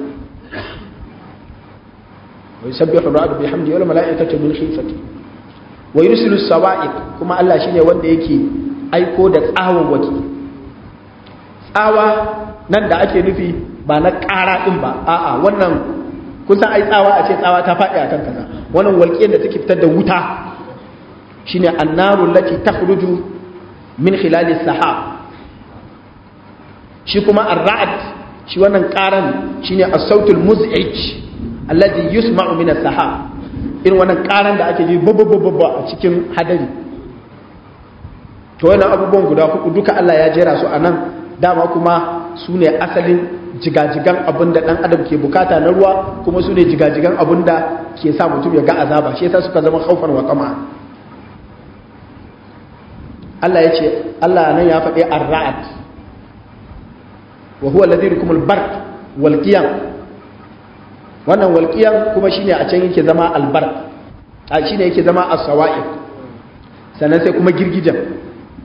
wa yusabbihu ar-ra'du bihamdihi wal mala'ikatu min khifati wa yursilu as-sawa'iq kuma Allah shine wanda yake aiko da tsawon waki tsawa nan da ake nufi ba na ƙara ɗin ba a'a wannan kusan ai tsawa a ce tsawa ta faɗi a kan kaza wannan walƙiyar da take fitar da wuta shine annaru lati takhruju min khilali sahab shi kuma ar-ra'd shi wannan ƙaran shine as-sautul muz'ij alladhi yusma'u min as-sahab irin wannan ƙaran da ake ji babba a cikin hadari to wannan abubuwan guda hudu duka Allah ya jera su a nan dama kuma su ne asalin jigajigan abin da ɗan adam ke bukata na ruwa kuma su ne jigajigan abin da ke sa mutum ya ga azaba shi yasa suka zama haufar wa kama Allah ya ce Allah nan ya faɗi ar-ra'd wa huwa alladhi yukum al-barq wal qiyam wannan wal qiyam kuma shine a can yake zama al-barq a shine yake zama as-sawa'iq sannan sai kuma girgijan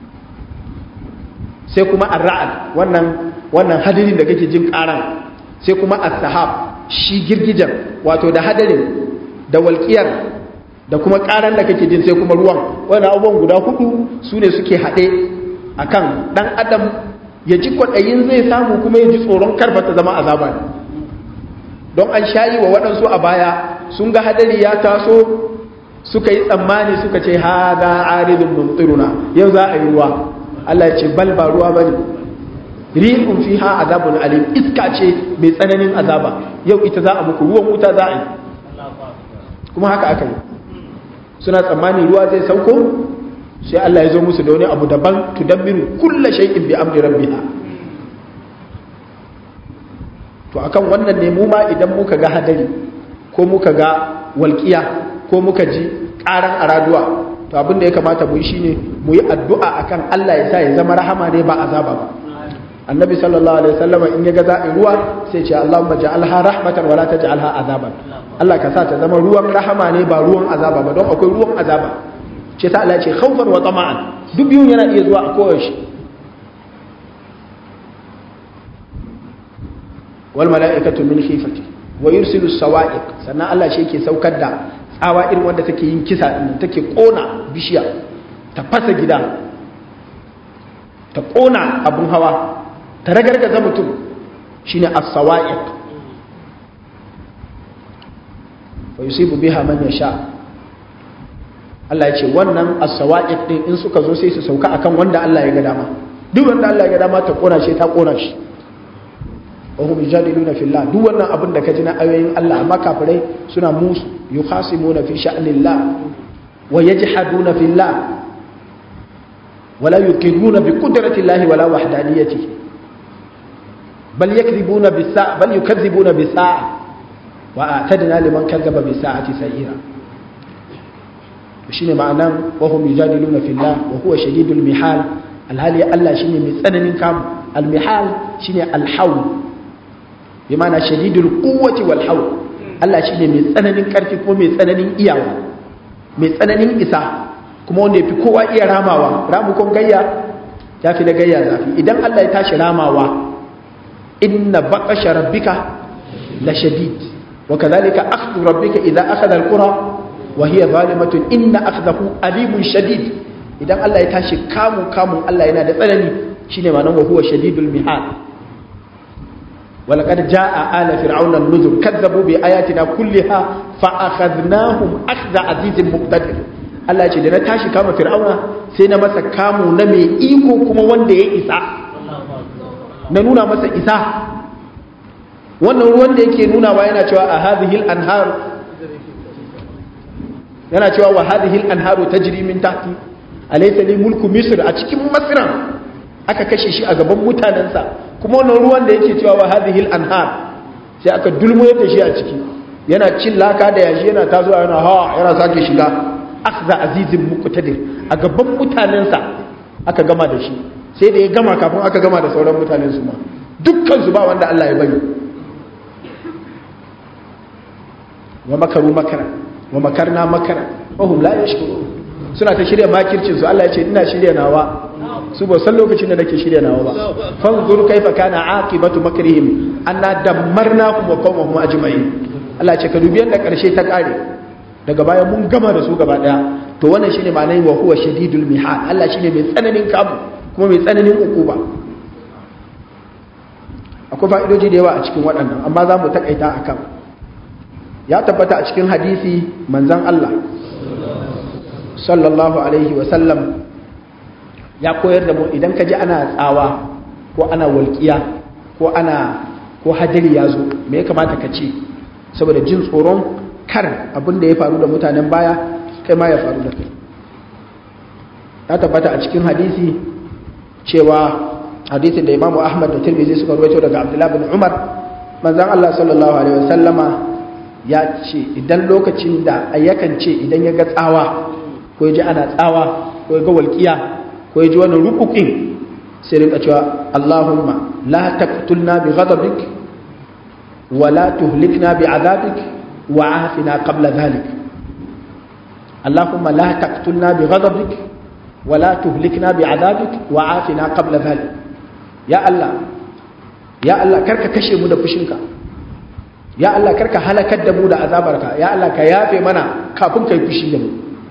sai kuma ar-ra'd wannan wannan hadarin da kake jin karan sai kuma as-sahab shi girgijan wato da hadarin da walqiyar da kuma karan da kake jin sai kuma ruwan wannan abubuwan guda hudu sune suke hade akan dan adam ya ji kwadayin zai samu kuma ya ji tsoron karfa ta zama azaba ne don an shayi wa waɗansu a baya sun ga hadari ya taso suka yi tsammani suka ce ha ga aridun mumtiruna yau za a yi ruwa Allah ya ce bal ba ruwa bane rihun fiha azabun alim iska ce mai tsananin azaba yau ita za a muku ruwan wuta za a yi kuma haka aka yi suna tsammani ruwa zai sauko sai Allah ya zo musu da wani abu daban tudammiru kulla shay'in bi amri rabbiha to akan wannan ne mu ma idan muka ga hadari ko muka ga walƙiya ko muka ji ƙaran araduwa to abin da ya kamata mu yi shine mu yi addu'a akan Allah ya sa ya zama rahama ne ba azaba ba annabi sallallahu alaihi wasallam in ya ga za'i ruwa sai ce Allahumma ja'alha rahmatan wala taj'alha azaban Allah ka sa ta zama ruwan rahama ne ba ruwan azaba ba don akwai ruwan azaba ce ta Allah ce khawfan wa tama'an duk biyun yana iya zuwa a kowace wal mala'ikatu min khifati wa yursilu sawa'iq sannan Allah shi yake saukar da tsawa irin wanda take yin kisa din take kona bishiya ta fasa gida ta kona abun hawa ta ragargaza mutum shine as-sawa'iq wa yusibu biha man yasha Allah ya ce wannan as-sawa'iq din in suka zo sai su sauka akan wanda Allah ya ga dama duk wanda Allah ya ga dama ta kona shi ta kona shi wa hum yujadiluna fillah duk wannan abin da ka ji na ayoyin Allah amma kafirai suna musu yukhasimuna fi sha'nillah wa yajhaduna fillah ولا يقرون بقدرة الله ولا وحدانيته بل يكذبون بالساعة بل يكذبون بالساعة وأعتدنا لمن كذب بالساعة سيئا shine ma'anan wahum yujadiluna fillah wa huwa shadidul mihal alhali Allah shine mai tsananin kamu almihal shine alhawl bi ma'ana shadidul quwwati wal hawl Allah shine mai tsananin karfi ko mai tsananin iyawa mai tsananin isa kuma wanda yafi kowa iya ramawa ramukon gayya ya fi na gayya zafi idan Allah ya tashi ramawa inna baqasha rabbika la shadid wa kadhalika akhdhu rabbika idha akhadha alqura wa hiya zalimatun inna akhdahu alimun shadid idan Allah ya tashi kamu kamun Allah yana da tsanani shine ma'anar wa huwa shadidul mihal ولقد جاء آل فرعون النذر كذبوا بآياتنا كلها فأخذناهم أخذ عزيز مقتدر Allah ce da na tashi kama fir'auna sai na masa kamu na mai iko kuma wanda ya isa na nuna masa isa wannan ruwan da yake nunawa yana cewa a hadhihi anharu yana cewa wa hadhihi anharu tajri min tahti alaysa li mulku misr a cikin masra aka kashe shi a gaban mutanensa kuma wannan ruwan da yake cewa wa hadhihi anhar sai aka dulmo da shi a ciki yana cin laka da yashi yana tazuwa yana ha yana sake shiga akhza azizin muqtadir a gaban mutanensa aka gama da shi sai da ya gama kafin aka gama da sauran mutanen su ma dukkan su ba wanda Allah ya bari wa makaru makara wa makarna makara wa hum la yashkurun suna ta shirya makircin su Allah ya ce ina shirya nawa su ba san lokacin da nake shirya nawa ba fanzur kaifa kana aqibatu makrihim anna dammarnakum wa qawmahum ajma'in Allah ya ce ka dubi yanda karshe ta kare daga baya mun gama da su gaba daya to wannan shine ma'anar wa huwa shadidul mihal Allah shine mai tsananin kamu kuma mai tsananin ukuba akwai fa'idoji da yawa a cikin waɗannan amma za mu takaita akan ya tabbata a cikin hadisi manzon Allah sallallahu alaihi wa sallam ya koyar da mu idan ka ji ana tsawa ko ana walƙiya ko ana ko hadiri ya zo me ya kamata ka ce saboda jin tsoron kar abin da ya faru da mutanen baya kai ma ya faru da kai ya tabbata a cikin hadisi cewa hadisin da imamu ahmad da tirmidhi suka rawaito daga abdullahi bin umar manzon allah sallallahu alaihi wasallama ya ce idan lokacin da ayyakan ce idan ya ga tsawa ko ya ji ana tsawa ko ya ga walƙiya ko ya ji wannan rukukin sai rinka cewa allahumma la taqtulna bi ghadabik wa la tuhlikna bi adabik وعافنا قبل ذلك اللهم لا تقتلنا بغضبك ولا تهلكنا بعذابك وعافنا قبل ذلك يا الله يا الله كرك كشي mu da fushinka ya Allah karka halakar da mu da azabarka ya Allah ka yafe mana kafin kai fushi da mu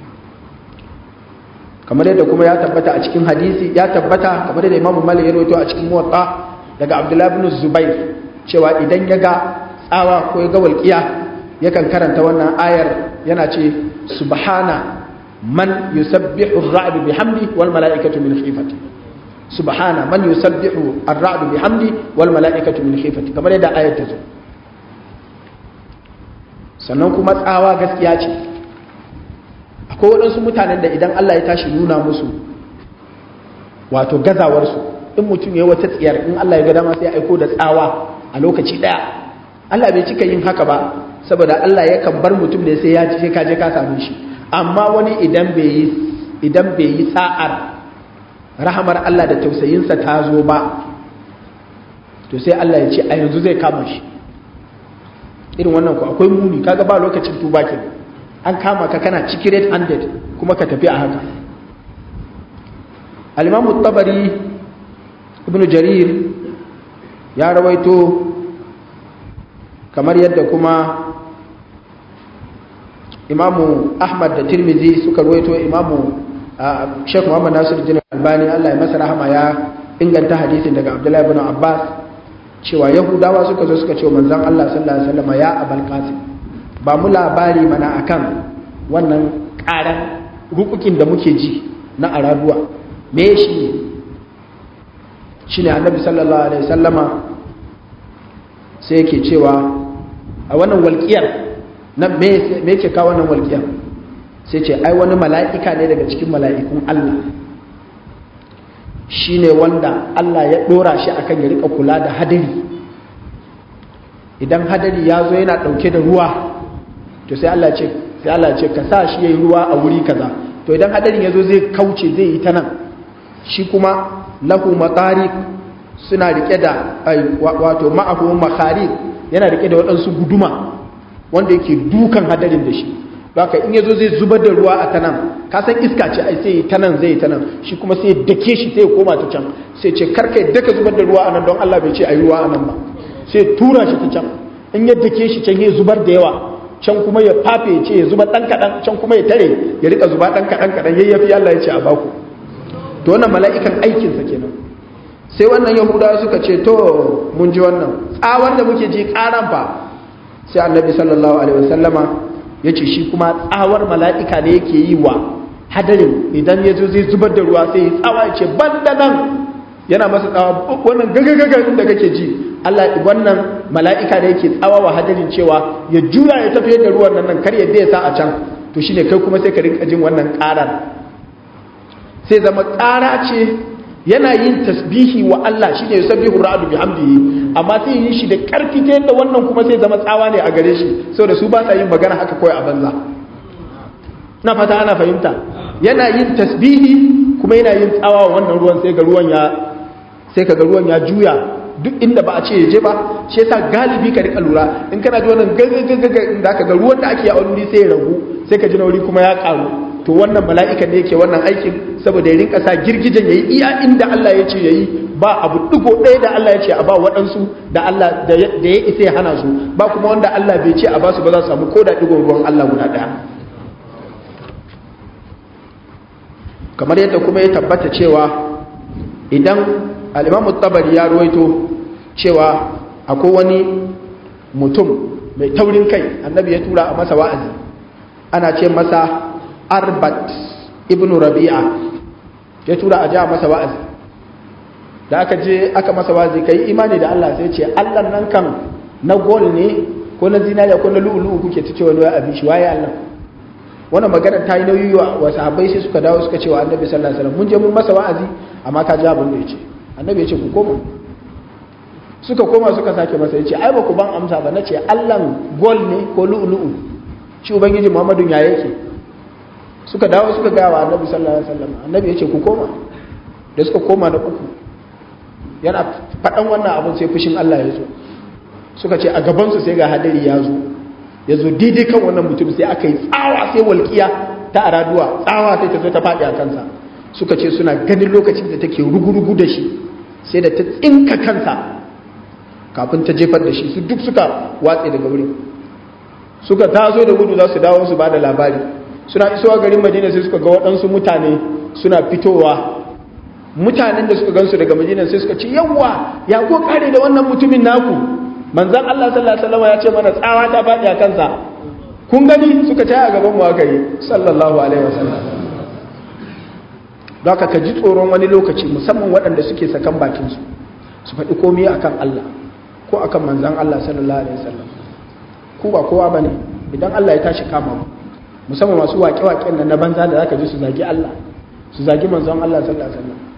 kamar yadda kuma ya tabbata a cikin hadisi ya tabbata kamar yadda Imam Malik ya rawaito a cikin Muwatta daga Abdullah ibn Zubair cewa idan ya ga tsawa ko ya ga walƙiya yakan karanta wannan ayar yana ce subhana man yusabbihu ar-ra'd bihamdi wal mala'ikatu min khifati subhana man yusabbihu ar-ra'd bihamdi wal mala'ikatu min khifati kamar yadda ayar ta zo sannan kuma tsawa gaskiya ce akwai waɗansu mutanen da idan Allah ya tashi nuna musu wato gazawarsu in mutum ya wata tsiyar in Allah ya ga dama sai ya aiko da tsawa a lokaci ɗaya Allah bai cika yin haka ba saboda Allah yakan bar mutum da sai ya ci sai kaje ka same shi amma wani idan bai yi idan bai yi sa'ar rahamar Allah da tausayinsa ta zo ba to sai Allah ya ce a yanzu zai kama shi irin wannan ku akwai muni kaga ba lokacin tuba ke an kama ka kana ciki red handed kuma ka tafi a haka al-Imam tabari Ibn Jarir ya rawaito kamar yadda kuma imamu ahmad da tirmizi suka ruwaito imamu sheikh muhammad nasir jini albani allah ya masa rahama ya inganta hadisin daga abdullahi bin abbas cewa yahudawa suka zo suka ce manzon allah sallallahu alaihi wasallam ya abal qasim ba mu labari mana akan wannan ƙaran rukukin da muke ji na araduwa me shi ne shi ne annabi sallallahu alaihi sallama sai yake cewa a wannan walƙiyar na me yake kawo wannan walƙiyar sai ce ai wani mala'ika ne daga cikin mala'ikun Allah shi ne wanda Allah ya ɗora shi akan ya rika kula da hadari idan hadari ya zo yana ɗauke da ruwa to sai Allah ce sai Allah ce ka sa shi yayi ruwa a wuri kaza to idan hadarin ya zo zai kauce zai yi ta nan shi kuma lahu matariq suna rike da wato ma'ahu makharib yana rike da waɗansu guduma wanda yake dukan hadarin da shi haka in yazo zai zubar da ruwa a tanan ka san iska ce ai sai ta nan zai ta nan shi kuma sai dake shi sai ya koma ta can sai ce karka yadda ka zubar da ruwa a nan don Allah bai ce ayi ruwa a nan ba sai tura shi ta can in ya dake shi can ya zubar da yawa can kuma ya fafe ya ce ya zuba dan kadan can kuma ya tare ya rika zuba dan kadan kadan yayyafi Allah ya ce a baku to wannan mala'ikan aikin sa kenan sai wannan yahudawa suka ce to mun ji wannan tsawar da muke ji karan fa sai annabi sallallahu alaihi wasallama ya ce shi kuma tsawar mala'ika ne yake yi wa hadarin idan ya zo zai zubar da ruwa sai ya tsawa ya ce ban da nan yana masa tsawa wannan gagagagar da kake ji Allah wannan mala'ika ne yake tsawa wa hadarin cewa ya juya ya tafiye da ruwan nan kar yadda ya sa a can to shine kai kuma sai ka rinka jin wannan karar sai zama kara ce yana yin tasbihi wa Allah shine yusabbihu ra'du bihamdihi amma sai yin shi da karfi ta yadda wannan kuma sai zama tsawa ne a gare shi saboda su ba sa yin magana haka kawai a banza na fata ana fahimta yana yin tasbihi kuma yana yin tsawa wa wannan ruwan sai ga ruwan ya sai kaga ruwan ya juya duk inda ba a ce ya je ba shi yasa galibi ka rika lura in kana ji wannan gagagaga inda aka ga ruwan da ake a wani sai ya ragu sai ka ji na wuri kuma ya karu to wannan mala'ikan ne yake wannan aikin saboda ya rinka sa girgijen yayi iya inda Allah ya ce yayi ba abu digo ɗaya da Allah ya ce a ba waɗansu da Allah da ya isa ya hana su ba kuma wanda Allah bai ce a ba su ba za su samu ko da digon ruwan Allah guda ɗaya kamar yadda kuma ya tabbata cewa idan al'imamu tabari ya ruwaito cewa akwai wani mutum mai taurin kai annabi ya tura a masa wa'azi ana ce masa arbat ibn rabi'a ya tura a ja masa wa'azi da aka je aka masa wa'azi kai imani da Allah sai ce Allah nan kan na gol ne ko na zinariya ko na lu'ulu'u kuke ta cewa wani abin shi waye Allah wannan magana ta yi nauyi wa sahabbai sai suka dawo suka ce wa annabi sallallahu alaihi wasallam mun je mun masa wa'azi amma ka ji abin da yace annabi ya ce ku koma suka koma suka sake masa yace ai ba ku ban amsa ba nace Allah gol ne ko lu'ulu'u shi ubangiji Muhammadu ya yake suka dawo suka gaya wa annabi sallallahu alaihi wasallam annabi yace ku koma da suka koma na uku yana faɗan wannan abin sai fushin Allah ya zo suka ce a gaban su sai ga hadari ya zo ya zo daidai kan wannan mutum sai aka yi tsawa sai walƙiya ta araduwa tsawa sai ta zo ta faɗi a kansa suka ce suna ganin lokacin da take rugurugu da shi sai da ta tsinka kansa kafin ta jefar da shi su duk suka watse daga wurin suka taso da gudu za su dawo su ba da labari suna isowa garin madina sai suka ga waɗansu mutane suna fitowa mutanen da suka gansu daga madina sai suka ce yawwa ya ko kare da wannan mutumin naku manzan Allah sallallahu alaihi wasallam ya ce mana tsawa ta faɗi a kansa kun gani suka ce a gaban mu aka yi sallallahu alaihi wasallam don haka ka ji tsoron wani lokaci musamman waɗanda suke sakan bakin su su faɗi komai akan Allah ko akan manzan Allah sallallahu alaihi wasallam ku ba kowa bane idan Allah ya tashi kama ku musamman masu waƙe-waƙen nan na banza da zaka ji su zagi Allah su zagi manzon Allah sallallahu alaihi wasallam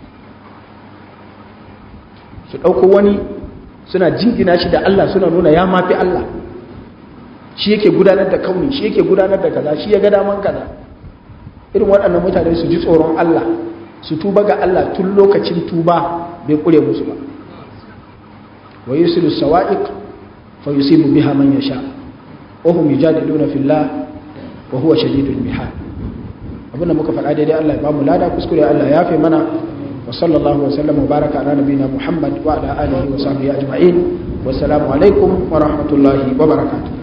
su ɗauko wani suna jingina shi da Allah suna nuna ya mafi Allah shi yake gudanar da kauni shi yake gudanar da kaza shi ya ga daman kaza irin waɗannan mutane su ji tsoron Allah su tuba ga Allah tun lokacin tuba bai kure musu ba wa yusilu sawa'iq fa yusibu biha man yasha wa hum yujadiluna fillah wa huwa shadidul mihal abinda muka faɗa daidai Allah ya bamu lada kuskure Allah ya fi mana wa sallallahu wa sallama wa baraka ala nabiyina Muhammad wa ala alihi wa sahbihi ajma'in wa assalamu alaikum wa rahmatullahi wa barakatuh